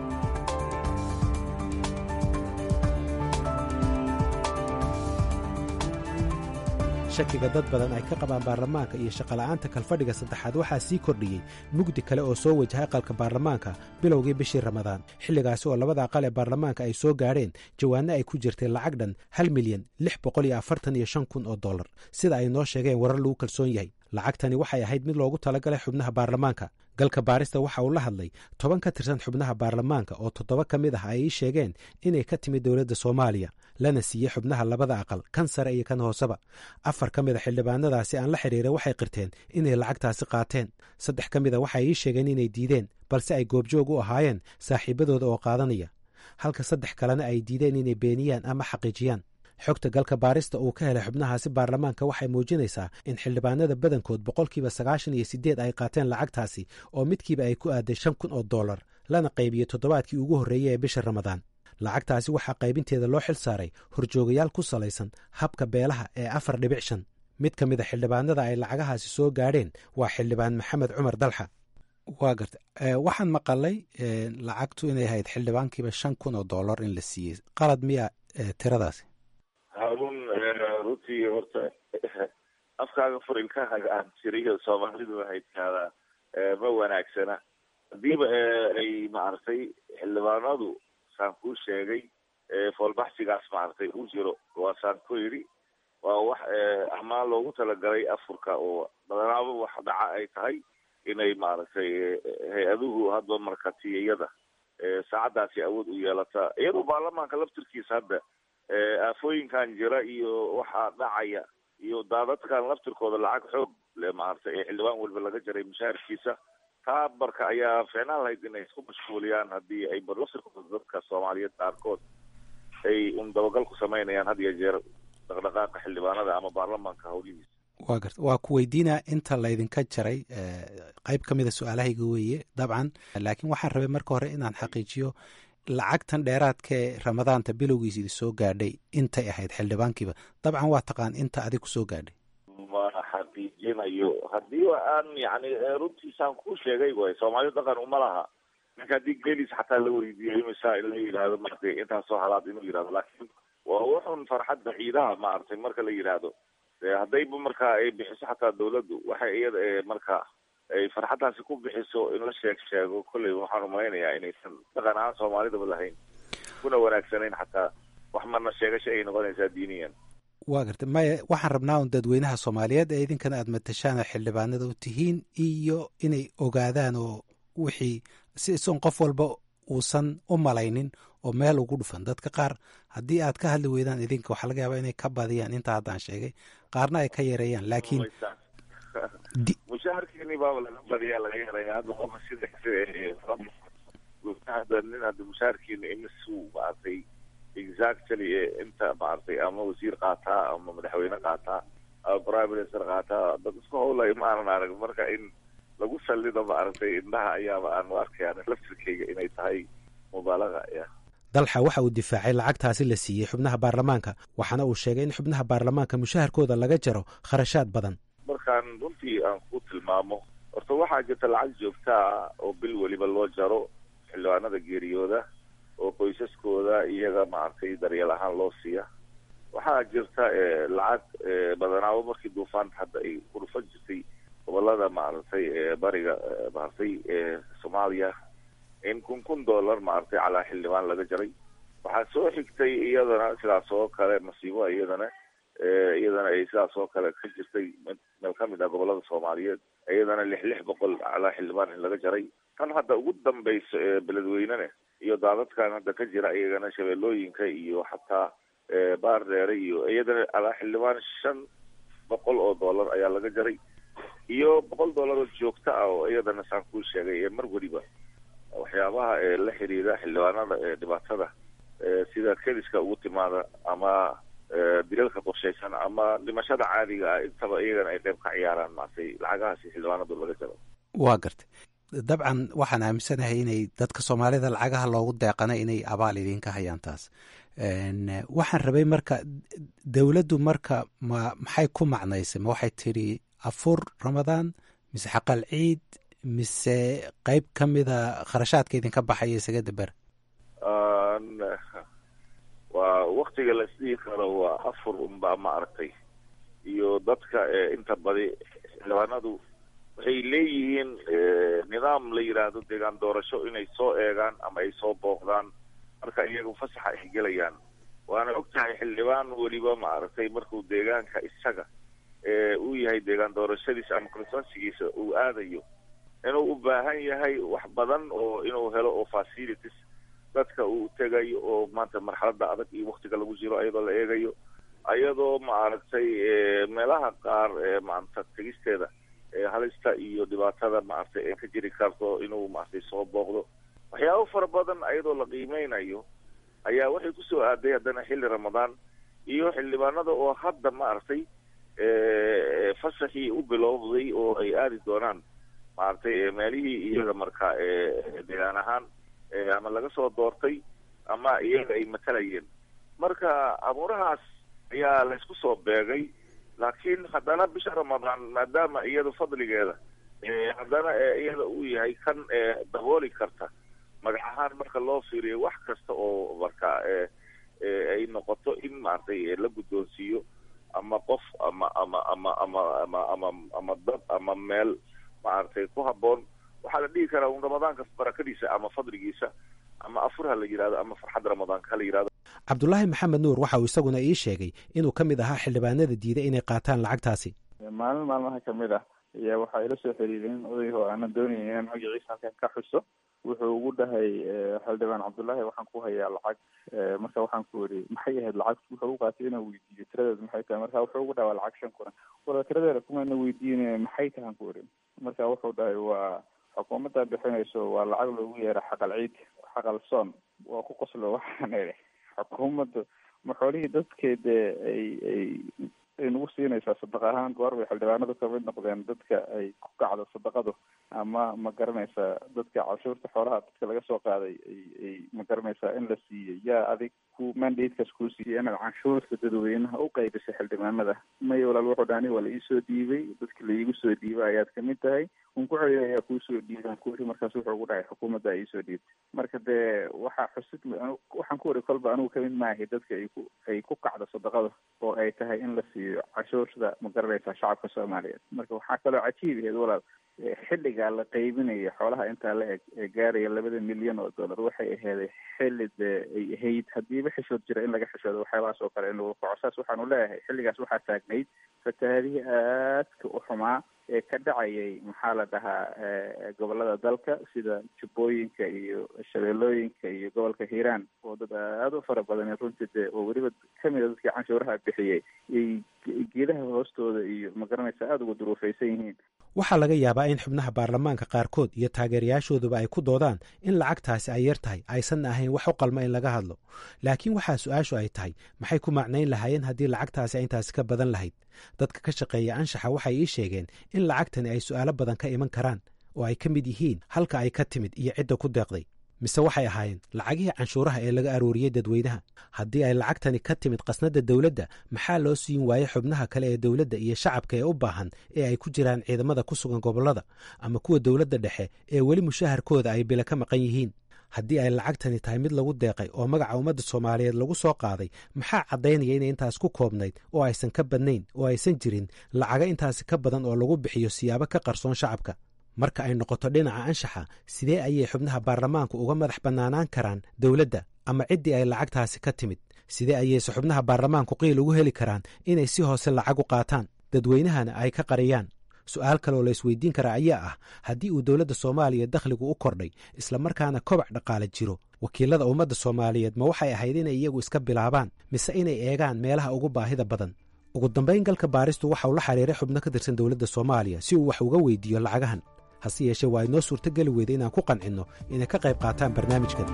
shakiga dad badan ay ka qabaan baarlamaanka iyo shaqola'aanta kalfadhiga saddexaad waxaa sii kordhiyey mugdi kale oo soo wajahay aqalka baarlamaanka bilowgii bishii ramadaan xilligaasi oo labada aqal ee baarlamaanka ay soo gaadheen jawaanno ay ku jirtay lacag dhan hal milyan lix boqol iyo afartan iyo shan kun oo dollar sida ay noo sheegeen warar lagu kalsoon yahay lacagtani waxay ahayd mid loogu talagalay xubnaha baarlamaanka galka baarista waxa uu la hadlay toban ka tirsan xubnaha baarlamaanka oo toddoba ka mid ah ay ii sheegeen inay ka timid dowladda soomaaliya lana siiyey xubnaha labada aqal kan sare iyo kan hooseba afar ka mid a xildhibaanadaasi aan la xiriiray waxay qirteen inay lacagtaasi qaateen saddex ka mid a waxay ii sheegeen inay diideen balse ay goobjoog u ahaayeen saaxiibadooda oo qaadanaya halka saddex kalena ay diideen inay beeniyaan ama xaqiijiyaan xogta galka baarista uu ka helay xubnahaasi baarlamaanka waxay muujinaysaa in xildhibaanada badankood boqolkiiba sagaashan iyo siddeed ay qaateen lacagtaasi oo midkiiba ay ku aaday shan kun oo dollar lana qaybiyey toddobaadkii ugu horreeyey ee bisha ramadaan lacagtaasi waxaa qaybinteeda loo xil saaray horjoogayaal ku salaysan habka beelaha ee afar dhibic shan mid ka mid a xildhibaanada ay lacagahaasi soo gaadheen waa xildhibaan maxamed cumar dalxa waa garta waxaan maqalay lacagtu inay ahayd xildhibaankiiba shan kun oo dollar in la siiyey qalad miya tiradaasi haarun runtii horta afkaaga furilkaaga aan tiriyo soomaalidu waxay tihaadaa ma wanaagsana hadiiba ay maaragtay xildhibaanadu saan kuu sheegay foolbaxsigaas maaragtay u jiro waa saan ku yidhi waa wax amaan loogu talagalay afurka oo badanaaba wax dhaca ay tahay inay maaragtay hay-aduhu hadba markatiyada saacadaasi awood u yeelataa iyadoo baarlamaanka laftirkiisa hadda aafooyinkan jira iyo waxaa dhacaya iyo daadadkan laftirkooda lacag xoog le maaragtay ee xildhibaan walba laga jaray mushaharkiisa taa marka ayaa ficnaan lahayd inay isku mashquuliyaan haddii ay laftirkooda dadka soomaaliyeed qaarkood ay un dabagal ku samaynayaan had iyo jeer dhaqdhaqaaqa xildhibaanada ama baarlamaanka howlihiisa waa garta waa ku weydiinaa inta laydinka jaray qayb ka mida su-aalahayga weeye dabcan laakiin waxaan rabay marka hore inaan xaqiijiyo lacagtan dheeraadkaee ramadaanta bilowgiisa idi soo gaadhay intay ahayd xildhibaankiiba dabcan waa taqaan inta adig ku soo gaadhay ma xaqiijinayo haddii aan yani runtiisaan kuu sheegay way soomaalidu dhaqan uma laha ninka haddii gelis xataa la weydiiyo imisa in la yidhaahdo maratay intaasoo halaad inuu yidhahdo laakiin waa wuxun farxadda ciidaha maaragtay marka la yidhaahdo haddayba marka ay bixiso xataa dawladdu waxay iyada marka ay farxaddaasi ku bixiso in la sheeg sheego kolley waxaan umalaynayaa inaysan dhaqan ahaan soomaalidaba lahayn kuna wanaagsanayn xataa wax marna sheegasha ay noqonaysaa diiniyan waa garta maya waxaan rabnaa un dadweynaha soomaaliyeed ee idinkana aad matashaan oo xildhibaanada u tihiin iyo inay ogaadaan oo wixii si isoon qof walba uusan u malaynin oo meel ugu dhufan dadka qaar haddii aad ka hadli weydaan idinka waxaa laga yaabaa inay ka badiyaan intaa haddaan sheegay qaarna ay ka yareeyaan laakiin mushaharkeeni baaba laga badiyaa laga yaraya hadda qofa sida hadda nin hadda mushaharkeeni imisuu maaragtay exactly inta maaragtay ama wasiir qaataa ama madaxweyne qaataa ama prime minister qaataa dad isku howlay ma aanan arag marka in lagu salido maaragtay indhaha ayaaba aan u arkayaan laftirkeyga inay tahay mubaalaga ya dalxa waxa uu difaacay lacagtaasi la siiyey xubnaha baarlamaanka waxaana uu sheegay in xubnaha baarlamaanka mushaharkooda laga jaro kharashaad badan markaan runtii aan ku tilmaamo horta waxaa jirta lacag joogtaa oo bil weliba loo jaro xildhibaanada geeriyooda oo qoysaskooda iyaga maaragtay daryeel ahaan loo siiya waxaa jirta lacag badanaabo markii duufaanta hadda ay ku dhufan jirtay gobolada maaragtay bariga maaragtay soomaaliya in kun kun dollar maaragtay calaa xildhibaan laga jaray waxaa soo xigtay iyadana sidaas oo kale masiibo iyadana iyadana ay sidaas oo kale ka jirtay meel ka mid ah gobolada soomaaliyeed iyadana lix lix boqol calaa xildhibaan in laga jaray tan hadda ugu dambayso ee beledweynene iyo daadadkan hadda ka jira iyagana shabeellooyinka iyo xataa baar dheere iyo iyadana calaa xildhibaan shan boqol oo dollar ayaa laga jaray iyo boqol dollar oo joogto ah oo iyadana saan kuu sheegay ee mar weliba waxyaabaha ee la xiriira xildhibaanada ee dhibaatada sida kediska ugu timaada ama dilalka qorshaysan ama dhimashada caadiga ah intaba iyagana ay qayb ka ciyaaraan maartay lacagahaasi xildhibaanadu laga jaro waa gartay dabcan waxaan aaminsanahay inay dadka soomaalida lacagaha loogu deeqana inay abaal idinka hayaan taas waxaan rabay marka dowladdu marka ma maxay ku macnaysay ma waxay tidhi afur ramadaan mise xaqal ciid mise qeyb ka mida kharashaadka idinka baxaya isaga daber waa waktiga la isdhihi karo waa afur unbaa ma aragtay iyo dadka inta badi xildhibaanadu waxay leeyihiin nidaam la yidhaahdo deegaan doorasho inay soo eegaan ama ay soo booqdaan marka iyagu fasaxa ay gelayaan waana og tahay xildhibaan weliba ma aragtay markuu deegaanka isaga uu yahay deegaan doorashadiisa ama consensigiisa uu aadayo inuu u baahan yahay wax badan oo inuu helo oo facilities dadka uu tegayo oo maanta marxalada adag iyo waktiga lagu jiro ayadoo la eegayo ayadoo ma aragtay meelaha qaar maanta tegisteeda halista iyo dhibaatada maaragtay ee ka jiri karto inuu maaragtay soo booqdo waxyaabo fara badan ayadoo la qiimeynayo ayaa waxay kusoo aaday haddana xilli ramadaan iyo xildhibaanada oo hadda maaragtay fasaxii u bilowday oo ay aadi doonaan maaragtay meelihii iyaga marka deegaan ahaan ama laga soo doortay ama iyaga ay matalayeen marka abuurahaas ayaa laysku soo beegay laakiin haddana bisha ramadaan maadaama iyada fadligeeda haddana iyada uu yahay kan dabooli karta magac ahaan marka loo fiiriyo wax kasta oo marka ay noqoto in maaragtay la guddoonsiiyo ama qof ama ama ama ama ama ama ama dad ama meel maaragtay ku habboon waxaa la dhihi karaa un ramadaanka barakadiisa ama fadligiisa ama afur ha la yidhahdo ama farxadda ramadaanka ha la yidhahdo cabdulaahi maxamed nuur waxa uu isaguna ii sheegay inuu ka mid ahaa xildhibaanada diiday inay qaataan lacagtaasi maalin maalmaha kamid ah ayaa waxaa ila soo xiriireen odayg oo aanan doonayay inaan magaciisa halkan ka xuso wuxuu ugu dhahay xildhibaan cabdullaahi waxaan ku hayaa lacag marka waxaan ku yidhi maxay ahayd lacag wuxuu u qaatay inaan weydiiyo tiradeed maxay tahay marka wuxuu ugu dhahay waa lacag shan kuran wala tiradeeda kumaana weydiin maxay tahan ku yidhi marka wuxuu dhahay waa xukuumadda bixinayso waa lacag loogu yeera xaqal ciid xaqal soon waa ku qoslo waxaan idhi xukuumadda ma xoolihii dadkeeda ay ay ay nagu siinaysaa sadaq ahaan goor bay xildhibaanadu kamid noqdeen dadka ay ku kacdo sadaqadu ama ma garanaysaa dadka cashuurta xoolaha dadka laga soo qaaday ay ay ma garanaysaa in la siiyey yaa adig ku mandatekaas kuu siiyey inaad canshuurta dadweynaha u qaybisay xildhibaanada may walaal wuxuu dhani waa la iisoo dhiibay dadka laiigu soo dhiibay ayaad kamid tahay un ku celiya ayaa kuusoo dhiiban ku iri markaas wuxuu ugu dhahay xukuumadda iisoo dhiibtay marka dee waxaa xusid waxaan ku iri kolba anigu kamid maahay dadka ay ku ay ku kacdo sadaqada oo ay tahay in la siiyo cashuurta ma garanaysaa shacabka soomaaliyeed marka waxaa kaloo cajiib aheed walaal xilligaa la qaybinaya xoolaha intaa la eg ee gaaraya labada milyan oo dollar waxay aheeday xilli dee ay ahayd hadiiba xishood jira in laga xishoodo waxyaabahaas oo kale in lagu kaco saas waxaanu leeyahay xilligaas waxaa taagnayd fatahaadihii aadka u xumaa ee ka dhacayay maxaa la dhahaa gobolada dalka sida jubbooyinka iyo shabeellooyinka iyo gobolka hiiraan oo dad aada u fara badan runtii dee oo weliba kamida dadkii canshuuraha bixiyey ay geedaha hoostooda iyo ma garanaysa aada uga duruufaysan yihiin waxaa laga yaabaa in xubnaha baarlamaanka qaarkood iyo taageerayaashooduba ay ku doodaan in lacagtaasi ay yar tahay aysanna ahayn wax u qalma in laga hadlo laakiin waxaa su-aashu ay tahay maxay ku macnayn lahaayeen haddii lacagtaasi intaasi ka badan lahayd dadka ka shaqeeya anshaxa waxay ii sheegeen in lacagtani ay su'aalo badan ka iman karaan oo ay ka mid yihiin halka ay ka timid iyo cidda ku deeqday mise waxay ahaayeen lacagihii canshuuraha ee laga arooriyey dadweynaha haddii ay lacagtani ka timid qasnadda dowladda maxaa loo siin waayey xubnaha kale ee dowladda iyo shacabka ee u baahan ee ay ku jiraan ciidamada ku sugan gobollada ama kuwa dowladda dhexe ee weli mushaharkooda ay bila ka maqan yihiin haddii ay lacagtani tahay mid lagu deeqay oo magaca ummadda soomaaliyeed lagu soo qaaday maxaa caddaynaya inay intaas ku koobnayd oo aysan ka badnayn oo aysan jirin lacaga intaasi ka badan oo lagu bixiyo siyaabo ka qarsoon shacabka marka ay noqoto dhinaca anshaxa sidee ayay xubnaha baarlamaanku uga madax bannaanaan karaan dowladda ama ciddii ay lacagtaasi ka timid sidee ayayse xubnaha baarlamaanku qiil ugu heli karaan inay si hoose lacag u qaataan dadweynahana ay ka qariyaan su-aal kaleoo la isweydiin karaa ayaa ah haddii uu dowladda soomaaliya dakhligu u kordhay islamarkaana kobac dhaqaale jiro wakiilada ummadda soomaaliyeed ma waxay ahayd inay iyagu iska bilaabaan mise inay eegaan meelaha ugu baahida badan ugu dambayn galka baaristu waxa uu la xiriiray xubno ka tirsan dowladda soomaaliya si uu wax uga weydiiyo lacagahan hase yeeshee waa inoo suurtogeli weyda inaan ku qancinno inay ka qayb qaataan barnaamijkan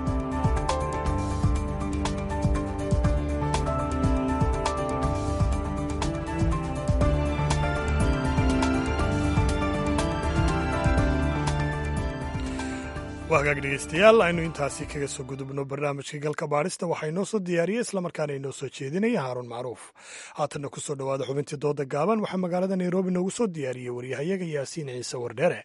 waa hagaag dhegeystayaal aynu intaasi kaga soo gudubno barnaamijka galka baadhista waxaa inoo soo diyaariyey islamarkaana inoo soo jeedinaya haaruun macruuf haatanna ku soo dhowaada xubintii dooda gaaban waxaa magaalada nairobi noogu soo diyaariyey waryahayaga yaasiin ciise wardheere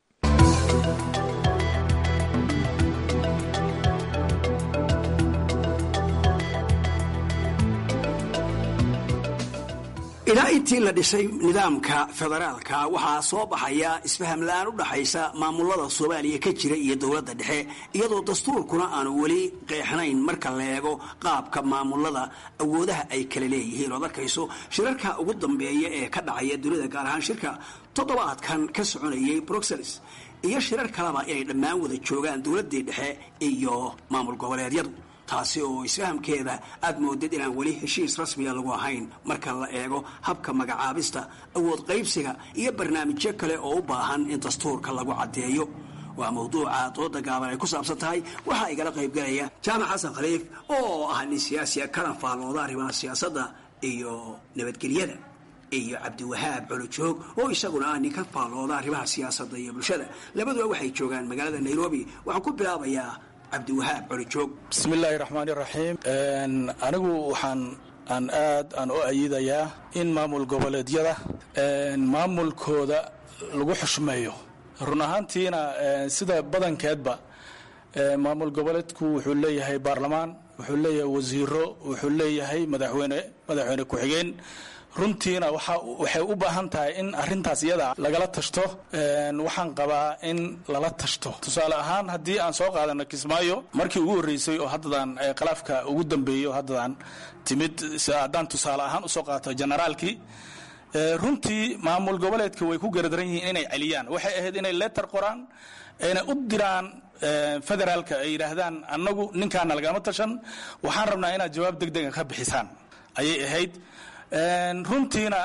ilaa intii la dhisay nidaamka federaalka waxaa soo baxaya isfaham la-aan u dhaxaysa maamulada soomaaliya ka jira iyo dowladda dhexe iyadoo dastuurkuna aanu weli qeexnayn marka la eego qaabka maamulada awoodaha ay kala leeyihiin ood arkayso shirarka ugu dambeeya ee ka dhacaya dunida gaar ahaan shirka toddobaadkan ka soconayay bruxelles iyo shirar kaleba inay dhammaan wada joogaan dowladdii dhexe iyo maamul goboleedyadu taasi oo isfahamkeeda aad moodid inaan weli heshiis rasmiga lagu ahayn marka la eego habka magacaabista awood qaybsiga iyo barnaamijyo kale oo u baahan in dastuurka lagu caddeeyo waa mawduuca dooda gaaban ay ku saabsan tahay waxaa igala qaybgalaya jaamac xasan khaliif oo ah nin siyaasiya kana faallooda arrimaha siyaasadda iyo nabadgelyada iyo cabdiwahaab colojoog oo isaguna ah nin ka faallooda arrimaha siyaasadda iyo bulshada labaduba waxay joogaan magaalada nairobi waxaan ku bilaabayaa cabdiwahaab colojoog bismi illaahi raxmaani raxiim anigu waxaan aan aad aan u ayidayaa in maamul goboleedyada maamulkooda lagu xushmeeyo run ahaantiina sida badankeedba maamul goboleedku wuxuu leeyahay baarlamaan wuxuu leeyahay wasiiro wuxuu leeyahay madaxweyne madaxweyne ku-xigeen runtiina waxay u baahan tahay in arintaas iyada lagala tashto waxaan qabaa in lala tashto tusaale ahaan haddii aan soo qaadano kismaayo markii ugu horreysay oo haddadan khilaafka ugu dambeeyey oo haddadan timid haddaan tusaale ahaan usoo qaato generaalkii runtii maamul goboleedka way ku garadaran yihiin inay celiyaan waxay ahayd inay leetar qoraan ayna u diraan federaalka ay yidhaahdaan annagu ninkaana lagama tashan waxaan rabnaa inaad jawaab deg dega ka bixisaan ayay ahayd runtiina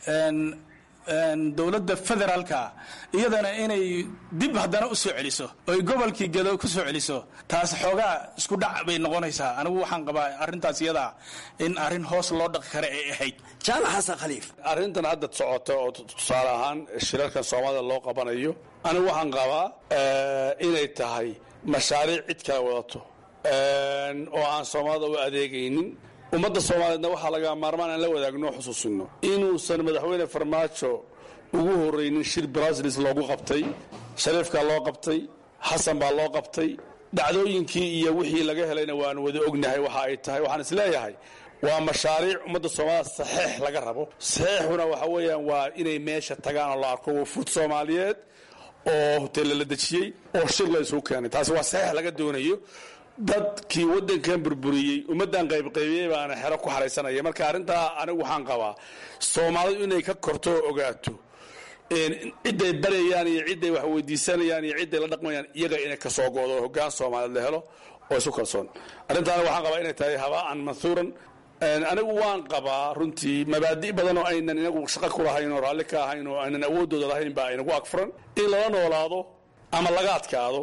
dowladda federaalka iyadana inay dib haddana u soo celiso oy gobolkii gedo ku soo celiso taas xoogaa isku dhac bay noqonaysaa anigu waxaan qabaa arrintaas iyadaa in arrin hoos loo dhaqi kara ay ahayd jaamac xasan khaliif arrintan hadda socota oo tusaale ahaan shirarkan soomaalida loo qabanayo anigu waxaan qabaa inay tahay mashaariic cid kala wadato oo aan soomaalida u adeegaynin ummadda soomaaliyeedna waxaa laga maarmaan aan la wadaagno xusuusino inuusan madaxweyne farmaajo ugu horraynin shir brasilis loogu qabtay shariifkaa loo qabtay xasan baa loo qabtay dhacdooyinkii iyo wixii laga helayna waanu wada ognahay waxa ay tahay waxaan isleeyahay waa mashaariic ummadda soomaalida saxeix laga rabo saxeixuna waxa weeyaan waa inay meesha tagaan oo la arko wafuud soomaaliyeed oo hoteella la dejiyey oo shir la isugu keenay taasi waa saxeix laga doonayo dadkii waddankan burburiyey ummaddan qaybqaybiyey baana xero ku xaraysanaya marka arrintaa anigu waxaan qabaa soomaalidu inay ka korto oo ogaato cidday baryayaan iyo cidday wax weydiisanayaan iyo cidday la dhaqmayaan iyaga inay ka soo go'do hoggaan soomaaliyeed la helo oo isu kalsoon arrintaana waxaan qabaa inay tahay haba'an manhuuran anigu waan qabaa runtii mabaadi' badan oo aynan inagu shaqo ku lahayn oo raalli ka ahayn oo aynan awooddooda lahayn baa inagu agfuran in lala noolaado ama laga adkaado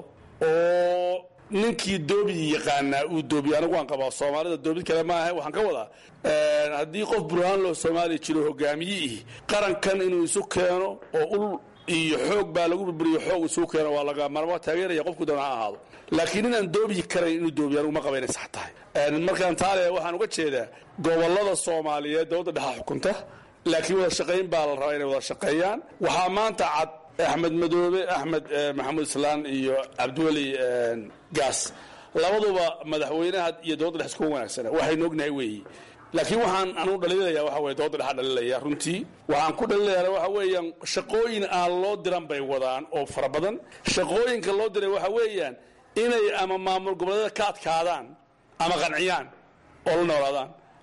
oo ninkii doobi yaqaanaa uu doobiyo anigu waan qabaa soomaalida doobid kale maaha waxaan ka wadaa haddii qof burhaan loo soomaaliya jiro hogaamiyihii qarankan inuu isu keeno oo ul iyo xoog baa lagu burburiyo xoog isugu keeno waa laga marmo taageeraya qofku doona ha ahaado laakiin inaan doobi karayn inuu doobiyo anigu ma qaba inay sax tahay markaan taale waxaan uga jeedaa gobolada soomaaliyeed dowladda dhexa xukunta laakiin wada shaqayn baa la rabaa inay wada shaqeeyaan waxaa maanta cad axmed madoobe axmed maxamuud islaan iyo cabdiweli gaas labaduba madaxweynaha iyo dowladda dhex isku wanaagsana waxaynu ognahay weeyi laakiin waxaan anugu dhaliilaya waxa weye dowladda dhexa dhalilaya runtii waxaan ku dhaliilayaa waxa weeyaan shaqooyin aan loo diran bay wadaan oo fara badan shaqooyinka loo diray waxa weeyaan inay ama maamul goboleedyada ka adkaadaan ama qanciyaan oo la noolaadaan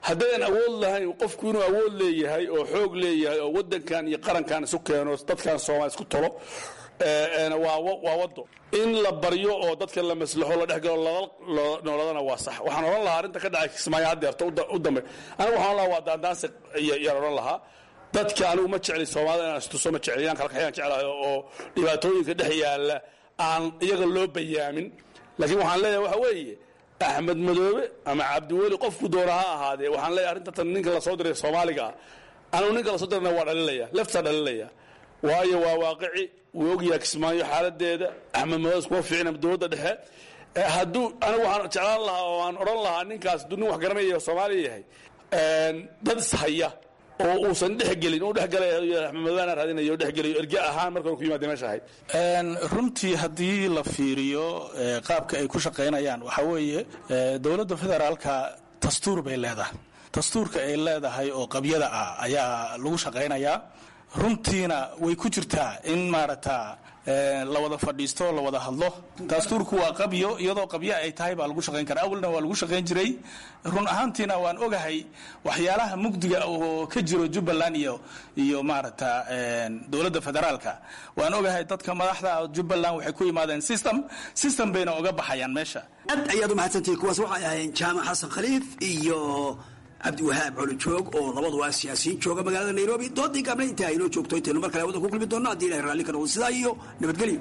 haddaydan awood lahayn qofku inuu awood leeyahay oo xoog leeyahay oo wadankan iyo qarankan isu keeno dadkan soomaali isku tolo waa wado in la baryo oo dadka la maslaxo la dhexgalo nooladana waa sax waxaan odhan lahaa arrinta ka dhacay kismaayo haddeerto u dambe anigu waxaan odhan lahaa waa daandaansi yaan odhan lahaa dadka anigu ma jecli soomaalida inaan istuso ma jecli inaan kalkaxyaan jeclahay oo dhibaatooyinka dhex yaalla aan iyaga loo bayaamin laakiin waxaan leeyahay waxa weeye axmed madoobe ama cabdiweli qofku doona ha ahaadee waxaan leeyahay arrinta tan ninka lasoo diray soomaaliga ah anigu ninka lasoo dirana waa dhalinaya leftaa dhalinaya waayo waa waaqici wuu ogyahay kismaayo xaaladeeda axmed madoobe kuma fiicna dowladda dhexe hadduu anigu waxaan jeclaan lahaa oo aan odhan lahaa ninkaas hadduu nin wax garanaya soomaaliya yahay dad ishaya oo uusan dhexgelin uu dhexgalay axmed madoobe raadinayo dhexgelayo erge ahaan marka hore ku yimaada meesha ahayd runtii haddii la fiiriyo qaabka ay ku shaqaynayaan waxaa weeye dowladda federaalka dastuur bay leedahay dastuurka ay leedahay oo qabyada ah ayaa lagu shaqaynayaa runtiina way ku jirtaa in maaragta la wada fadhiisto la wada hadlo dastuurku waa qabyo iyadoo qabyo ay tahay baa lagu shaqayn karaa awalna waa lagu shaqayn jiray run ahaantiina waan ogahay waxyaalaha mugdiga oo ka jiro jubbaland iyo iyo maaragta dowladda federaalka waan ogahay dadka madaxda jubbaland waxay ku yimaadeen system system bayna oga baxayaan meesha aad ayaad u mahadsantihi kuwaas waxay ahayn jaamac xasan khaliif iyo cabdiwahaab colojoog oo labaduba siyaasiyiin jooga magaalada nairobi doodii gaabna intaa aynoo joogto intaynu mar kale wada ku kulmi doonno haddii ilahay raalli ka noqdo sidaa iyo nabadgelyo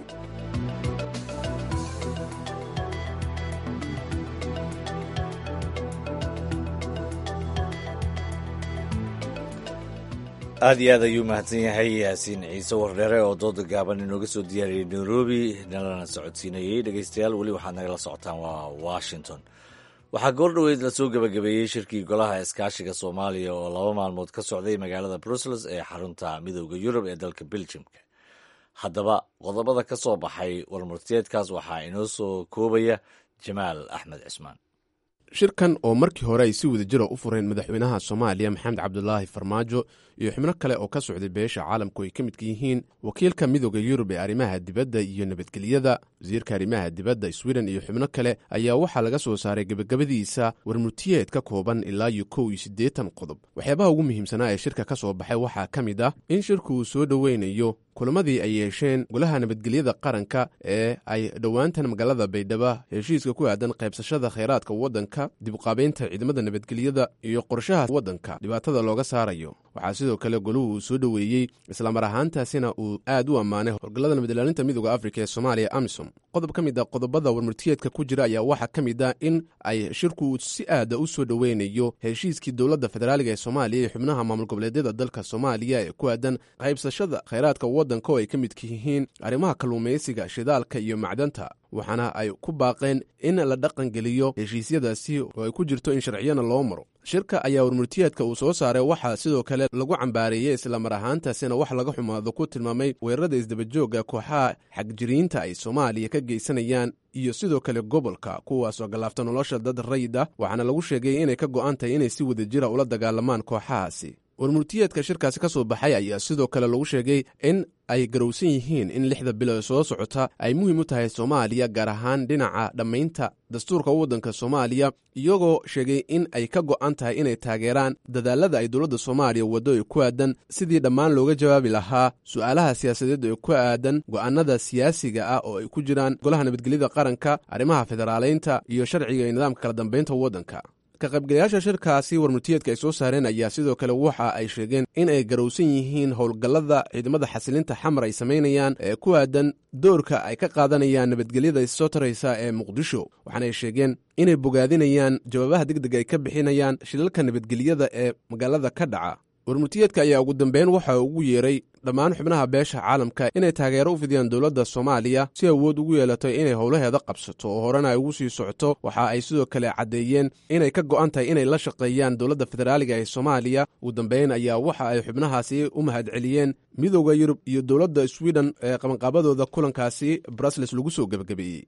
aad iyo aad ayuu mahadsan yahay yaasiin ciise wardheere oo dooda gaaban inooga soo diyaariyey nairobi nalana socodsiinayey dhegeystayaal weli waxaad nagala socotaan waa washington waxaa goor dhoweyd lasoo gebagabeeyey shirkii golaha iskaashiga soomaaliya oo laba maalmood ka socday magaalada brussels ee xarunta midooda yurub ee dalka beljimka haddaba qodobada ka soo baxay warmurtiyeedkaas waxaa inoo soo koobaya jamaal axmed cismaan shirkan oo markii hore ay si wadajira u fureen madaxweynaha soomaaliya maxamed cabdulaahi farmaajo iyo xubno kale oo ka socday beesha caalamku ay ka midka yihiin wakiilka midooda yurub ee arrimaha dibadda iyo nabadgelyada wasiirka arrimaha dibadda sweden iyo xubno kale ayaa waxaa laga soo saaray gebagabadiisa warmurtiyeed ka kooban ilaa iyo kow iyo siddeetan qodob waxyaabaha ugu muhiimsanaa ee shirka ka soo baxay waxaa ka mid ah in shirku uu soo dhoweynayo kulamadii ay yeesheen golaha nabadgelyada qaranka ee ay dhowaantan magaalada baydhaba heshiiska ku aadan qaybsashada khayraadka waddanka dibuqaabeynta ciidamada nabadgelyada iyo qorshaha waddanka dhibaatada looga saarayo waxaa sidoo kale goluhu uu soo dhoweeyey islamar ahaantaasina uu aad u ammaanay howlgallada nabadilaalinta midooda afrika ee soomaaliya amisom qodob ka mid a qodobada warmurtiyeedka ku jira ayaa waxaa ka mid ah in ay shirku si aada u soo dhoweynayo heshiiskii dowladda federaaliga ee soomaaliya iyo xubnaha maamul goboleedyada dalka soomaaliya ee ku aadan qaybsashada khayraadka waddanka oo ay ka midka yihiin arrimaha kalluumaysiga shidaalka iyo macdanta waxaana ay ku baaqeen in la dhaqangeliyo heshiisyadaasi oo ay ku jirto in sharciyana loo maro shirka ayaa warmurtiyeedka uu soo saaray waxaa sidoo kale lagu cambaareeyey islamar ahaantaasina wax laga xumaado ku tilmaamay weerarada isdabajooga kooxaha xagjiriinta ay soomaaliya ka geysanayaan iyo sidoo kale gobolka kuwaasoo gallaafta nolosha dad rayid ah waxaana lagu sheegay inay ka go'an tahay inay si wadajira ula dagaalamaan kooxahaasi warmurtiyeedka shirkaasi ka soo baxay ayaa sidoo kale lagu sheegay in ay garowsan yihiin in lixda bilo ee soo socota ay muhiim u tahay soomaaliya gaar ahaan dhinaca dhammaynta dastuurka waddanka soomaaliya iyagoo sheegay in ay ka go'an tahay inay taageeraan dadaalada ay dowladda soomaaliya waddo ee ku aadan sidii dhammaan looga jawaabi lahaa su'aalaha siyaasadeed ee ku aadan go'aanada siyaasiga ah oo ay ku jiraan golaha nabadgelyada qaranka arrimaha federaaleynta iyo sharciga iyo nidaamka kala dambaynta waddanka ka qaybgalayaasha shirkaasi warmurtiyeedka ay soo saareen ayaa sidoo kale waxa ay sheegeen in ay garowsan yihiin howlgallada ciidamada xasilinta xamar ay samaynayaan ee ku aadan doorka ay ka qaadanayaan nabadgelyada issoo taraysa ee muqdisho waxaanay sheegeen inay bogaadinayaan jawaabaha degdeg ay ka bixinayaan shilalka nabadgelyada ee magaalada ka dhaca warmurtiyeedka ayaa ugu dambeyn waxa ugu yeeray dhammaan xubnaha beesha caalamka inay taageero u fidiyaan dowladda soomaaliya si awood ugu yeelato inay howlaheeda qabsato oo horena ay ugu sii socoto waxa ay sidoo kale caddeeyeen inay ka go'an tahay inay la shaqeeyaan dowladda federaaliga ee soomaaliya ugu dambeyn ayaa waxa ay xubnahaasi u mahadceliyeen midooda yurub iyo dowladda sweden ee qabanqaabadooda kulankaasi brusles lagu soo gebagabeeyey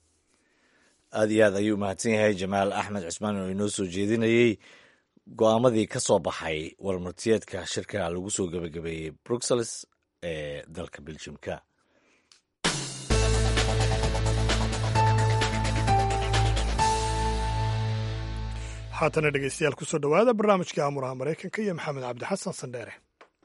aad iyo aad ayuu mahadsan yahay jamaal axmed cusmaan oo inoo soo jeedinayey go-aamadii ka soo baxay warmurtiyeedka shirka lagu soo gebagabeeyey bruxelles ee dalka beljimka haatana dhegeystayaal kusoo dhowaada barnaamijka amuraha maraykanka iyo maxamed cabdi xasan sandheere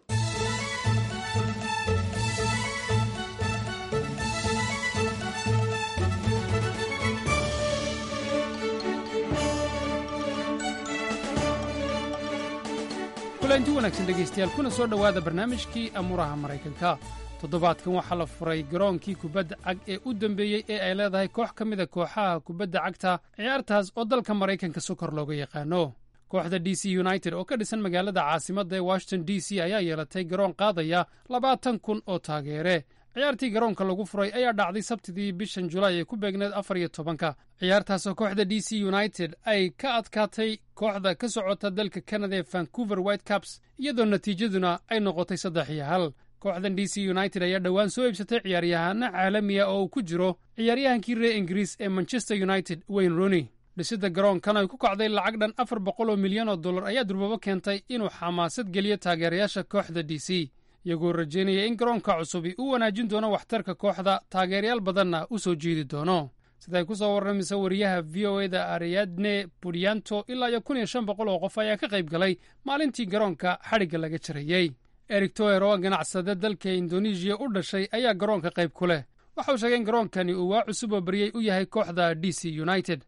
kulanti wanaagsan dhegaystayaal kuna soo dhowaada barnaamijkii amuuraha maraykanka toddobaadkan waxaa la furay garoonkii kubadda cag ee u dambeeyey ee ay leedahay koox ka mida kooxaha kubadda cagta ciyaartaas oo dalka maraykanka sokor looga yaqaano kooxda d c united oo ka dhisan magaalada caasimadda ee washington d c ayaa yeelatay garoon qaadaya labaatan kun oo taageere ciyaartii garoonka lagu furay ayaa dhacday sabtidii bishan julaay ee ku beegneed afar iyo tobanka ciyaartaasoo kooxda d c united ay ka adkaatay kooxda ka socota dalka canada ee vancouver white caps iyadoo natiijaduna ay noqotay saddex iyo hal kooxdan d c united ayaa dhowaan soo iibsatay ciyaaryahaano caalamiya oo uu ku jiro ciyaaryahankii reer ingiriis ee manchester united wayne rooney dhisidda garoonkan ay ku kacday lacag dhan afar boqol oo milyan oo dollar ayaa durbabo keentay inuu xamaasad geliyo taageerayaasha kooxda d c iyagoo rajaynaya in garoonka cusubi uu wanaajin doono waxtarka kooxda taageerayaal badanna u soo jiidi doono siday ku soo warramaysa wariyaha v o e da ariadne budianto ilaa iyo kun iyo shan boqol oo qof ayaa ka qayb galay maalintii garoonka xadhigga laga jarayey erik toer oo ganacsade dalka indonesiya u dhashay ayaa garoonka qayb ku leh waxa uu sheegay in garoonkani uu waa cusub oo baryey u yahay kooxda d c united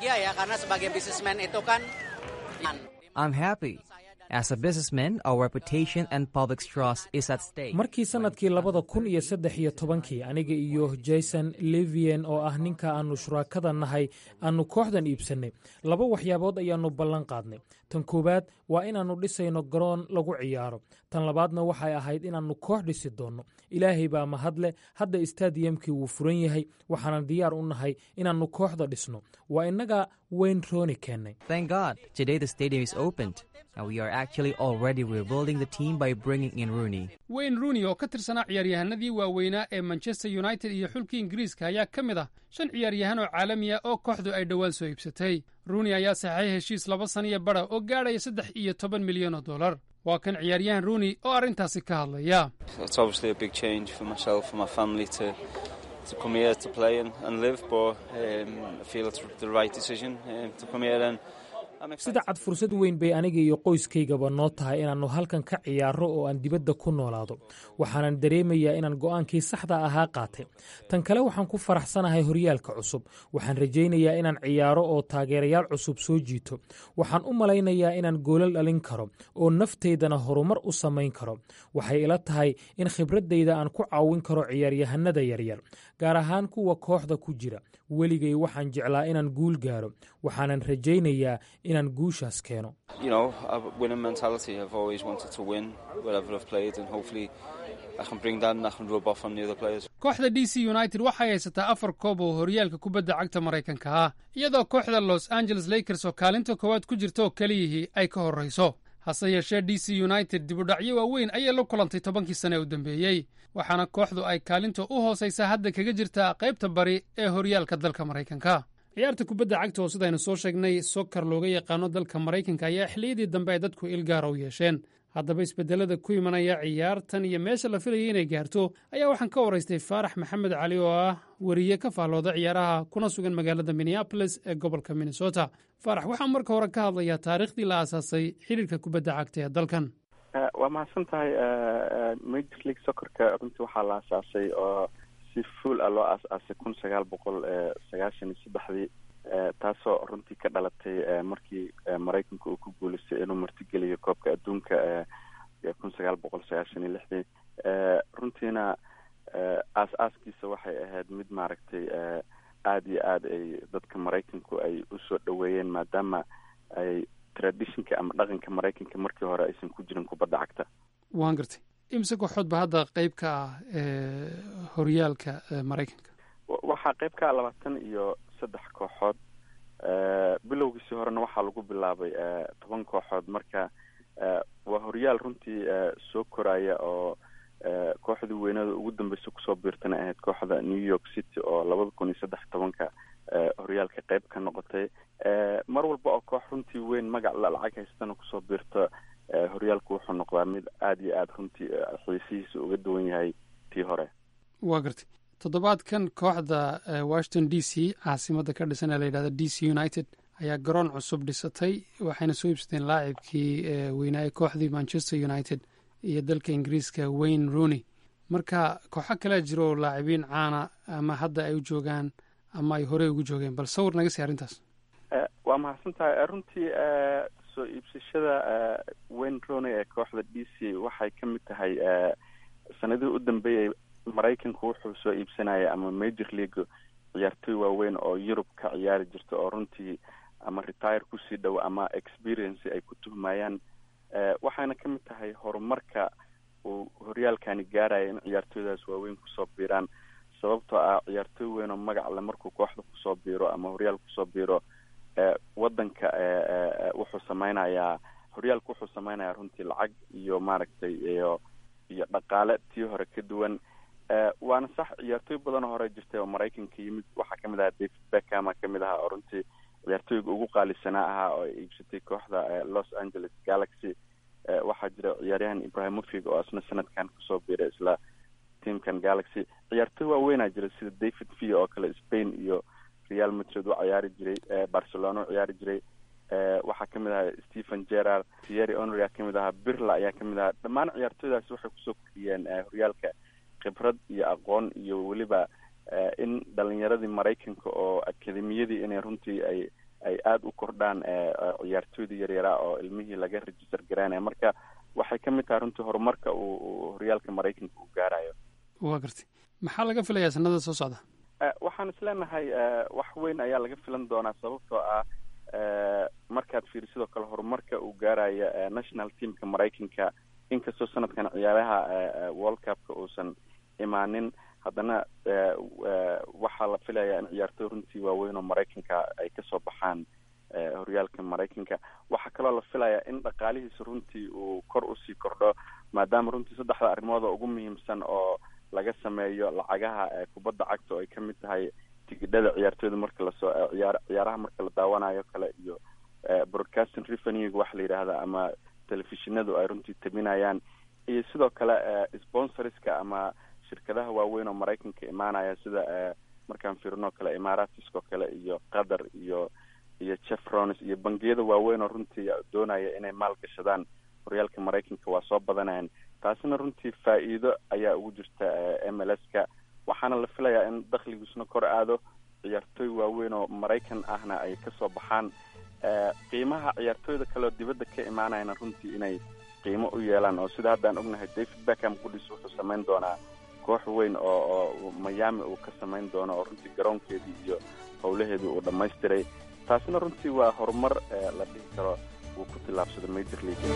markii sannadkii labada kun iyo saddex iyo tobankii aniga iyo jason levien oo ah ninka aannu shuraakada nahay aannu kooxdan iibsannay laba waxyaabood ayaannu ballan qaadnay tan koowaad waa inaannu dhisayno garoon lagu ciyaaro tan labaadna waxay ahayd inaannu koox dhisi doonno ilaahay baa mahadleh hadda istadiyamkii wuu furan yahay waxaanan diyaar u nahay inaannu kooxda dhisno waa innaga wayne rooni keennay wayne rooney oo ka tirsanaa ciyaaryahanadii waaweynaa ee manchester united iyo xulkii ingiriiska ayaa ka mid ah shan ciyaaryahan oo caalamiya oo kooxdu ay dhowaan soo iibsatay rooney ayaa saxay heshiis laba saniyo bara oo gaadhaya saddex iyo toban milyan oo dollar waa kan ciyaaryahan rooney oo arrintaasi ka hadlaya sida cad fursad weyn bay aniga iyo qoyskaygaba noo tahay inaannu halkan ka ciyaarro oo aan dibadda ku noolaado waxaanan dareemayaa inaan go'aankii saxda ahaa qaatay tan kale waxaan ku faraxsanahay horyaalka cusub waxaan rajaynayaa inaan ciyaaro oo taageerayaal cusub soo jiito waxaan u malaynayaa inaan goolal dhalin karo oo naftaydana horumar u samayn karo waxay ila tahay in khibraddayda aan ku caawin karo ciyaaryahanada yaryar gaar ahaan kuwa kooxda ku jira weligay waxaan jeclaa inaan guul gaaro waxaanan rajaynayaa inaan guushaas keeno kooxda d c united waxay haysataa afar koob oo horyaalka kubadda cagta maraykanka ah iyadoo kooxda los angeles lakers oo kaalinta koowaad ku jirta oo keliyihii ay ka horrayso hase yeeshee d c united dibudhacyo waaweyn ayay la kulantay tobankii sane ee u dambeeyey waxaana kooxdu ay kaalinta u hoosaysa hadda kaga jirtaa qaybta bari ee horyaalka dalka maraykanka ciyaarta kubadda cagta oo sidaynu soo sheegnay sokar looga yaqaano dalka maraykanka ayaa xilliyadii dambe ay dadku ilgaara u yeesheen haddaba isbedelada ku imanaya ciyaartan iyo meesha la filayay inay gaarto ayaa waxaan ka waraystay faarax maxamed cali oo ah weriye ka faallooda ciyaaraha kuna sugan magaalada minneabolis ee gobolka minnesota faarax waxaan marka hore ka hadlayaa taariikhdii la aasaasay xiriirka kubadda cagta ee dalkan waa mahadsan tahay major league soccerka runtii waxaa la aasaasay oo si fuol ah loo aas-aasay kun sagaal boqol sagaashan iyo saddexdii taasoo runtii ka dhalatay markii maraykanka uu ku guuleystay inuu martigeliyo koobka adduunka kun sagaal boqol sagaashan iyo lixdii runtiina aas-aaskiisa waxay ahayd mid maaragtay aada iyo aada ay dadka maraykanku ay usoo dhaweeyeen maadaama ay traditionka ama dhaqanka maraykanka markii hore aysan ku jirin kubadda cagta waan gartay imse kooxood ba hadda qeyb ka ah horyaalka maraykanka waxaa qeyb ka ah labaatan iyo saddex kooxood bilowgiisii horena waxaa lagu bilaabay toban kooxood marka waa horyaal runtii soo koraya oo kooxdii weynada ugu dambeysa kusoo biirtana ahayd kooxda new york city oo labada kun iyo saddex tobanka horyaalka qeyb ka noqotay mar walba oo koox runtii weyn magac lacag haystana kusoo biirta horyaalku wuxuu noqdaa mid aada iyo aada runtii xiisihiisa uga duwan yahay tii hore waa gartay toddobaadkan kooxda washington d c caasimadda ka dhisan ee la yidhahda d c united ayaa garoon cusub dhisatay waxayna soo iibsateen laacibkii weynaa ee kooxdii manchester united iyo dalka ingiriiska wayne rooney marka kooxo kalea jiro laacibiin caana ama hadda ay u joogaan ama ay horey ugu joogeen bal sawir naga sii arrintaas waa mahadsan tahay runtii soo iibsashada wayne rooney ee kooxda d c waxay ka mid tahay sanadihii u dambeeyay maraykanku wuxuu soo iibsanaya ama major league ciyaartoy waaweyn oo yurub ka ciyaari jirta oo runtii ama retire kusii dhow ama experience ay ku tuhmayaan waxayna ka mid tahay horumarka uu horyaalkani gaaraya in ciyaartooydaas waaweyn kusoo biiraan sababtoo ah ciyaartooy weyn oo magac le markuu kooxda kusoo biiro ama horyaal kusoo biiro wadanka wuxuu sameynayaa horyaalka wuxuu sameynayaa runtii lacag iyo maaragtay iyo iyo dhaqaale tii hore ka duwan waana sax ciyaartooy badan oo hore jirtay oo maraykanka yimid waxaa kamid ahaa david beckhama kamid ahaa oo runtii ciyaartooyga ugu qaalisanaa ahaa oo ay iibsatay kooxda los angeles galaxy waxaa jira ciyaaryahan ibrahimovic oo isna sanadkan kusoo biiray isla teamkan galaxy ciyaartooy waaweynaa jira sida david v oo kale spain iyo real madrid u ciyaari jiray barcelona u ciyaari jiray waxaa kamid ahaa stephen gerard thierry henry aa kamid ahaa birla ayaa kamid ahaa dhammaan ciyaartooydaasi waxay kusoo koriyeen horyaalka khibrad iyo aqoon iyo weliba in dhalinyaradii maraykanka oo akademiyadii inay runtii ay ay aada u kordhaan ciyaartooydii yaryaraa oo ilmihii laga register garaynaya marka waxay ka mid tahay runtii horumarka uu horyaalka maraykanka uu gaarayo waa gartay maxaa laga filayaa sanada soo socda waxaan is leenahay wax weyn ayaa laga filan doonaa sababtoo ah markaad fiiri sidoo kale horumarka uu gaaraya national teamka maraykanka inkastoo sanadkan ciyaaraha world cupka uusan imaanin haddana waxaa la filayaa in ciyaartooy runtii waaweyn oo maraykanka ay kasoo baxaan horyaalka maraykanka waxaa kaloo la filayaa in dhaqaalihiisa runtii uu kor usii kordho maadaama runtii saddexda arrimood oo ugu muhiimsan oo laga sameeyo lacagaha kubadda cagta oo ay kamid tahay tigidhada ciyaartooyda marka lasoo ciyaar ciyaaraha marka la daawanayo kale iyo broadcasting revenue waxa la yidhaahda ama telefishinadu ay runtii tabinayaan iyo sidoo kale sponsorska ama shirkadaha waaweyn oo maraykanka imaanaya sida markaan fiirino kale imaaratiskoo kale iyo qatar iyo iyo chefrones iyo bangiyada waaweyn oo runtii doonaya inay maal gashadaan horyaalka maraykanka waa soo badanayaan taasina runtii faa-iido ayaa ugu jirta m l s ka waxaana la filayaa in dakhligiisuna kor aado ciyaartooy waaweyn oo maraykan ahna ay kasoo baxaan qiimaha ciyaartooyda kaleoo dibadda ka imaanayana runtii inay qiimo u yeelaan oo sida haddaan ognahay david beckham qudhiis wuxuu samayn doonaa koox weyn oo oo miami uu ka samayn doono oo runtii garoonkeedii iyo howlaheedii uu dhammaystiray taasina runtii waa horumar la dhihi karo uu ku tillaabsado major league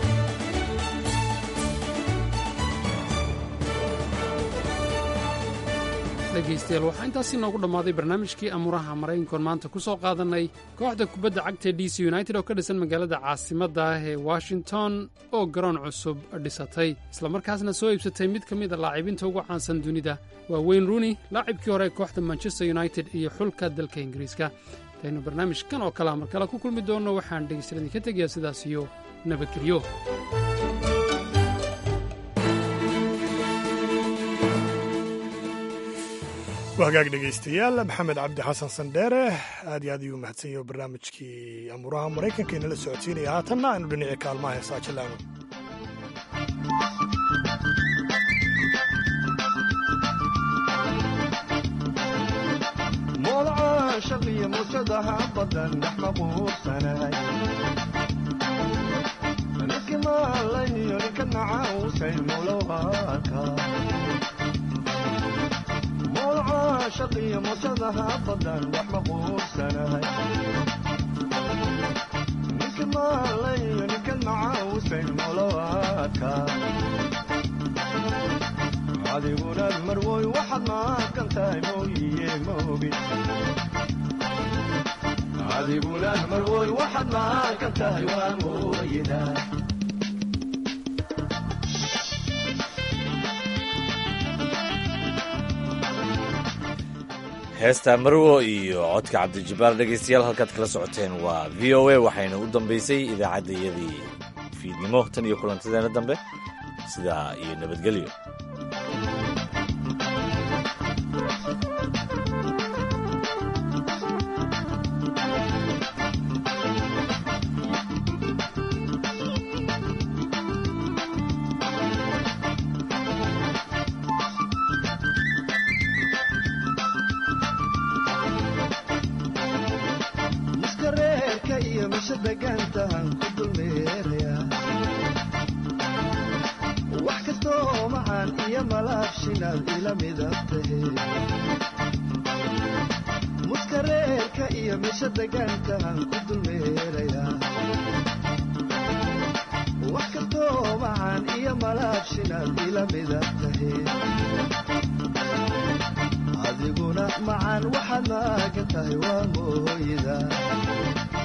dhegaystayaal waxaa intaasi noogu dhammaaday barnaamijkii amuuraha maraykankoon maanta ku soo qaadannay kooxda kubadda cagta d c united oo ka dhisan magaalada caasimadda ah ee washington oo garoon cusub dhisatay islamarkaasna soo iibsatay mid ka mida laacibiinta ugu caansan dunida waa wayne rooney laacibkii hore ee kooxda manchester united iyo xulka dalka ingiriiska intaynu barnaamijkan oo kalea mar kale ku kulmi doonno waxaan dhegaystayaal idinka tegayaa sidaas iyo nabadgelyo hagaag dhegaystayaal maxamed cabdi xasan sandheere aad iyo aad ayuu mahadsan yaho barnaamijkii amuuraha maraykanka inala socodsiinaya haatanna aynu dhinacii kaalmaha heesaa jalaano moolcaashaqiyo muujadaha badan dhex maquursanahay niski maalayo ninka nacausay mulowaka moolcaashaqiyo muujadaha badan dhex maquursanahay niski maalayo ninka nacausay mulowaka adiguna marwoy waxaad maaqan tahay mooyiye moogi adiguna marwoy waxaad maaqan tahay waa mooyida heesta marwo iyo codka cabdijabbaar dhegaystayaal halkaad kala socoteen waa v o a waxayna u dambaysay idaacaddayadii fiidnimo tan iyo kulantadeena dambe sidaa iyo nabadgelyo meesha degaantahan ku dulmeeraya wax kastoo macaan iyo malaabshinaad ila midab tahe muskareerka iyo meesha degaantahan ku dulmeeraya wax kastoo macaan iyo malaabshinaad ila midab tahe adiguna macaan waxaad maagan tahay waa mooyda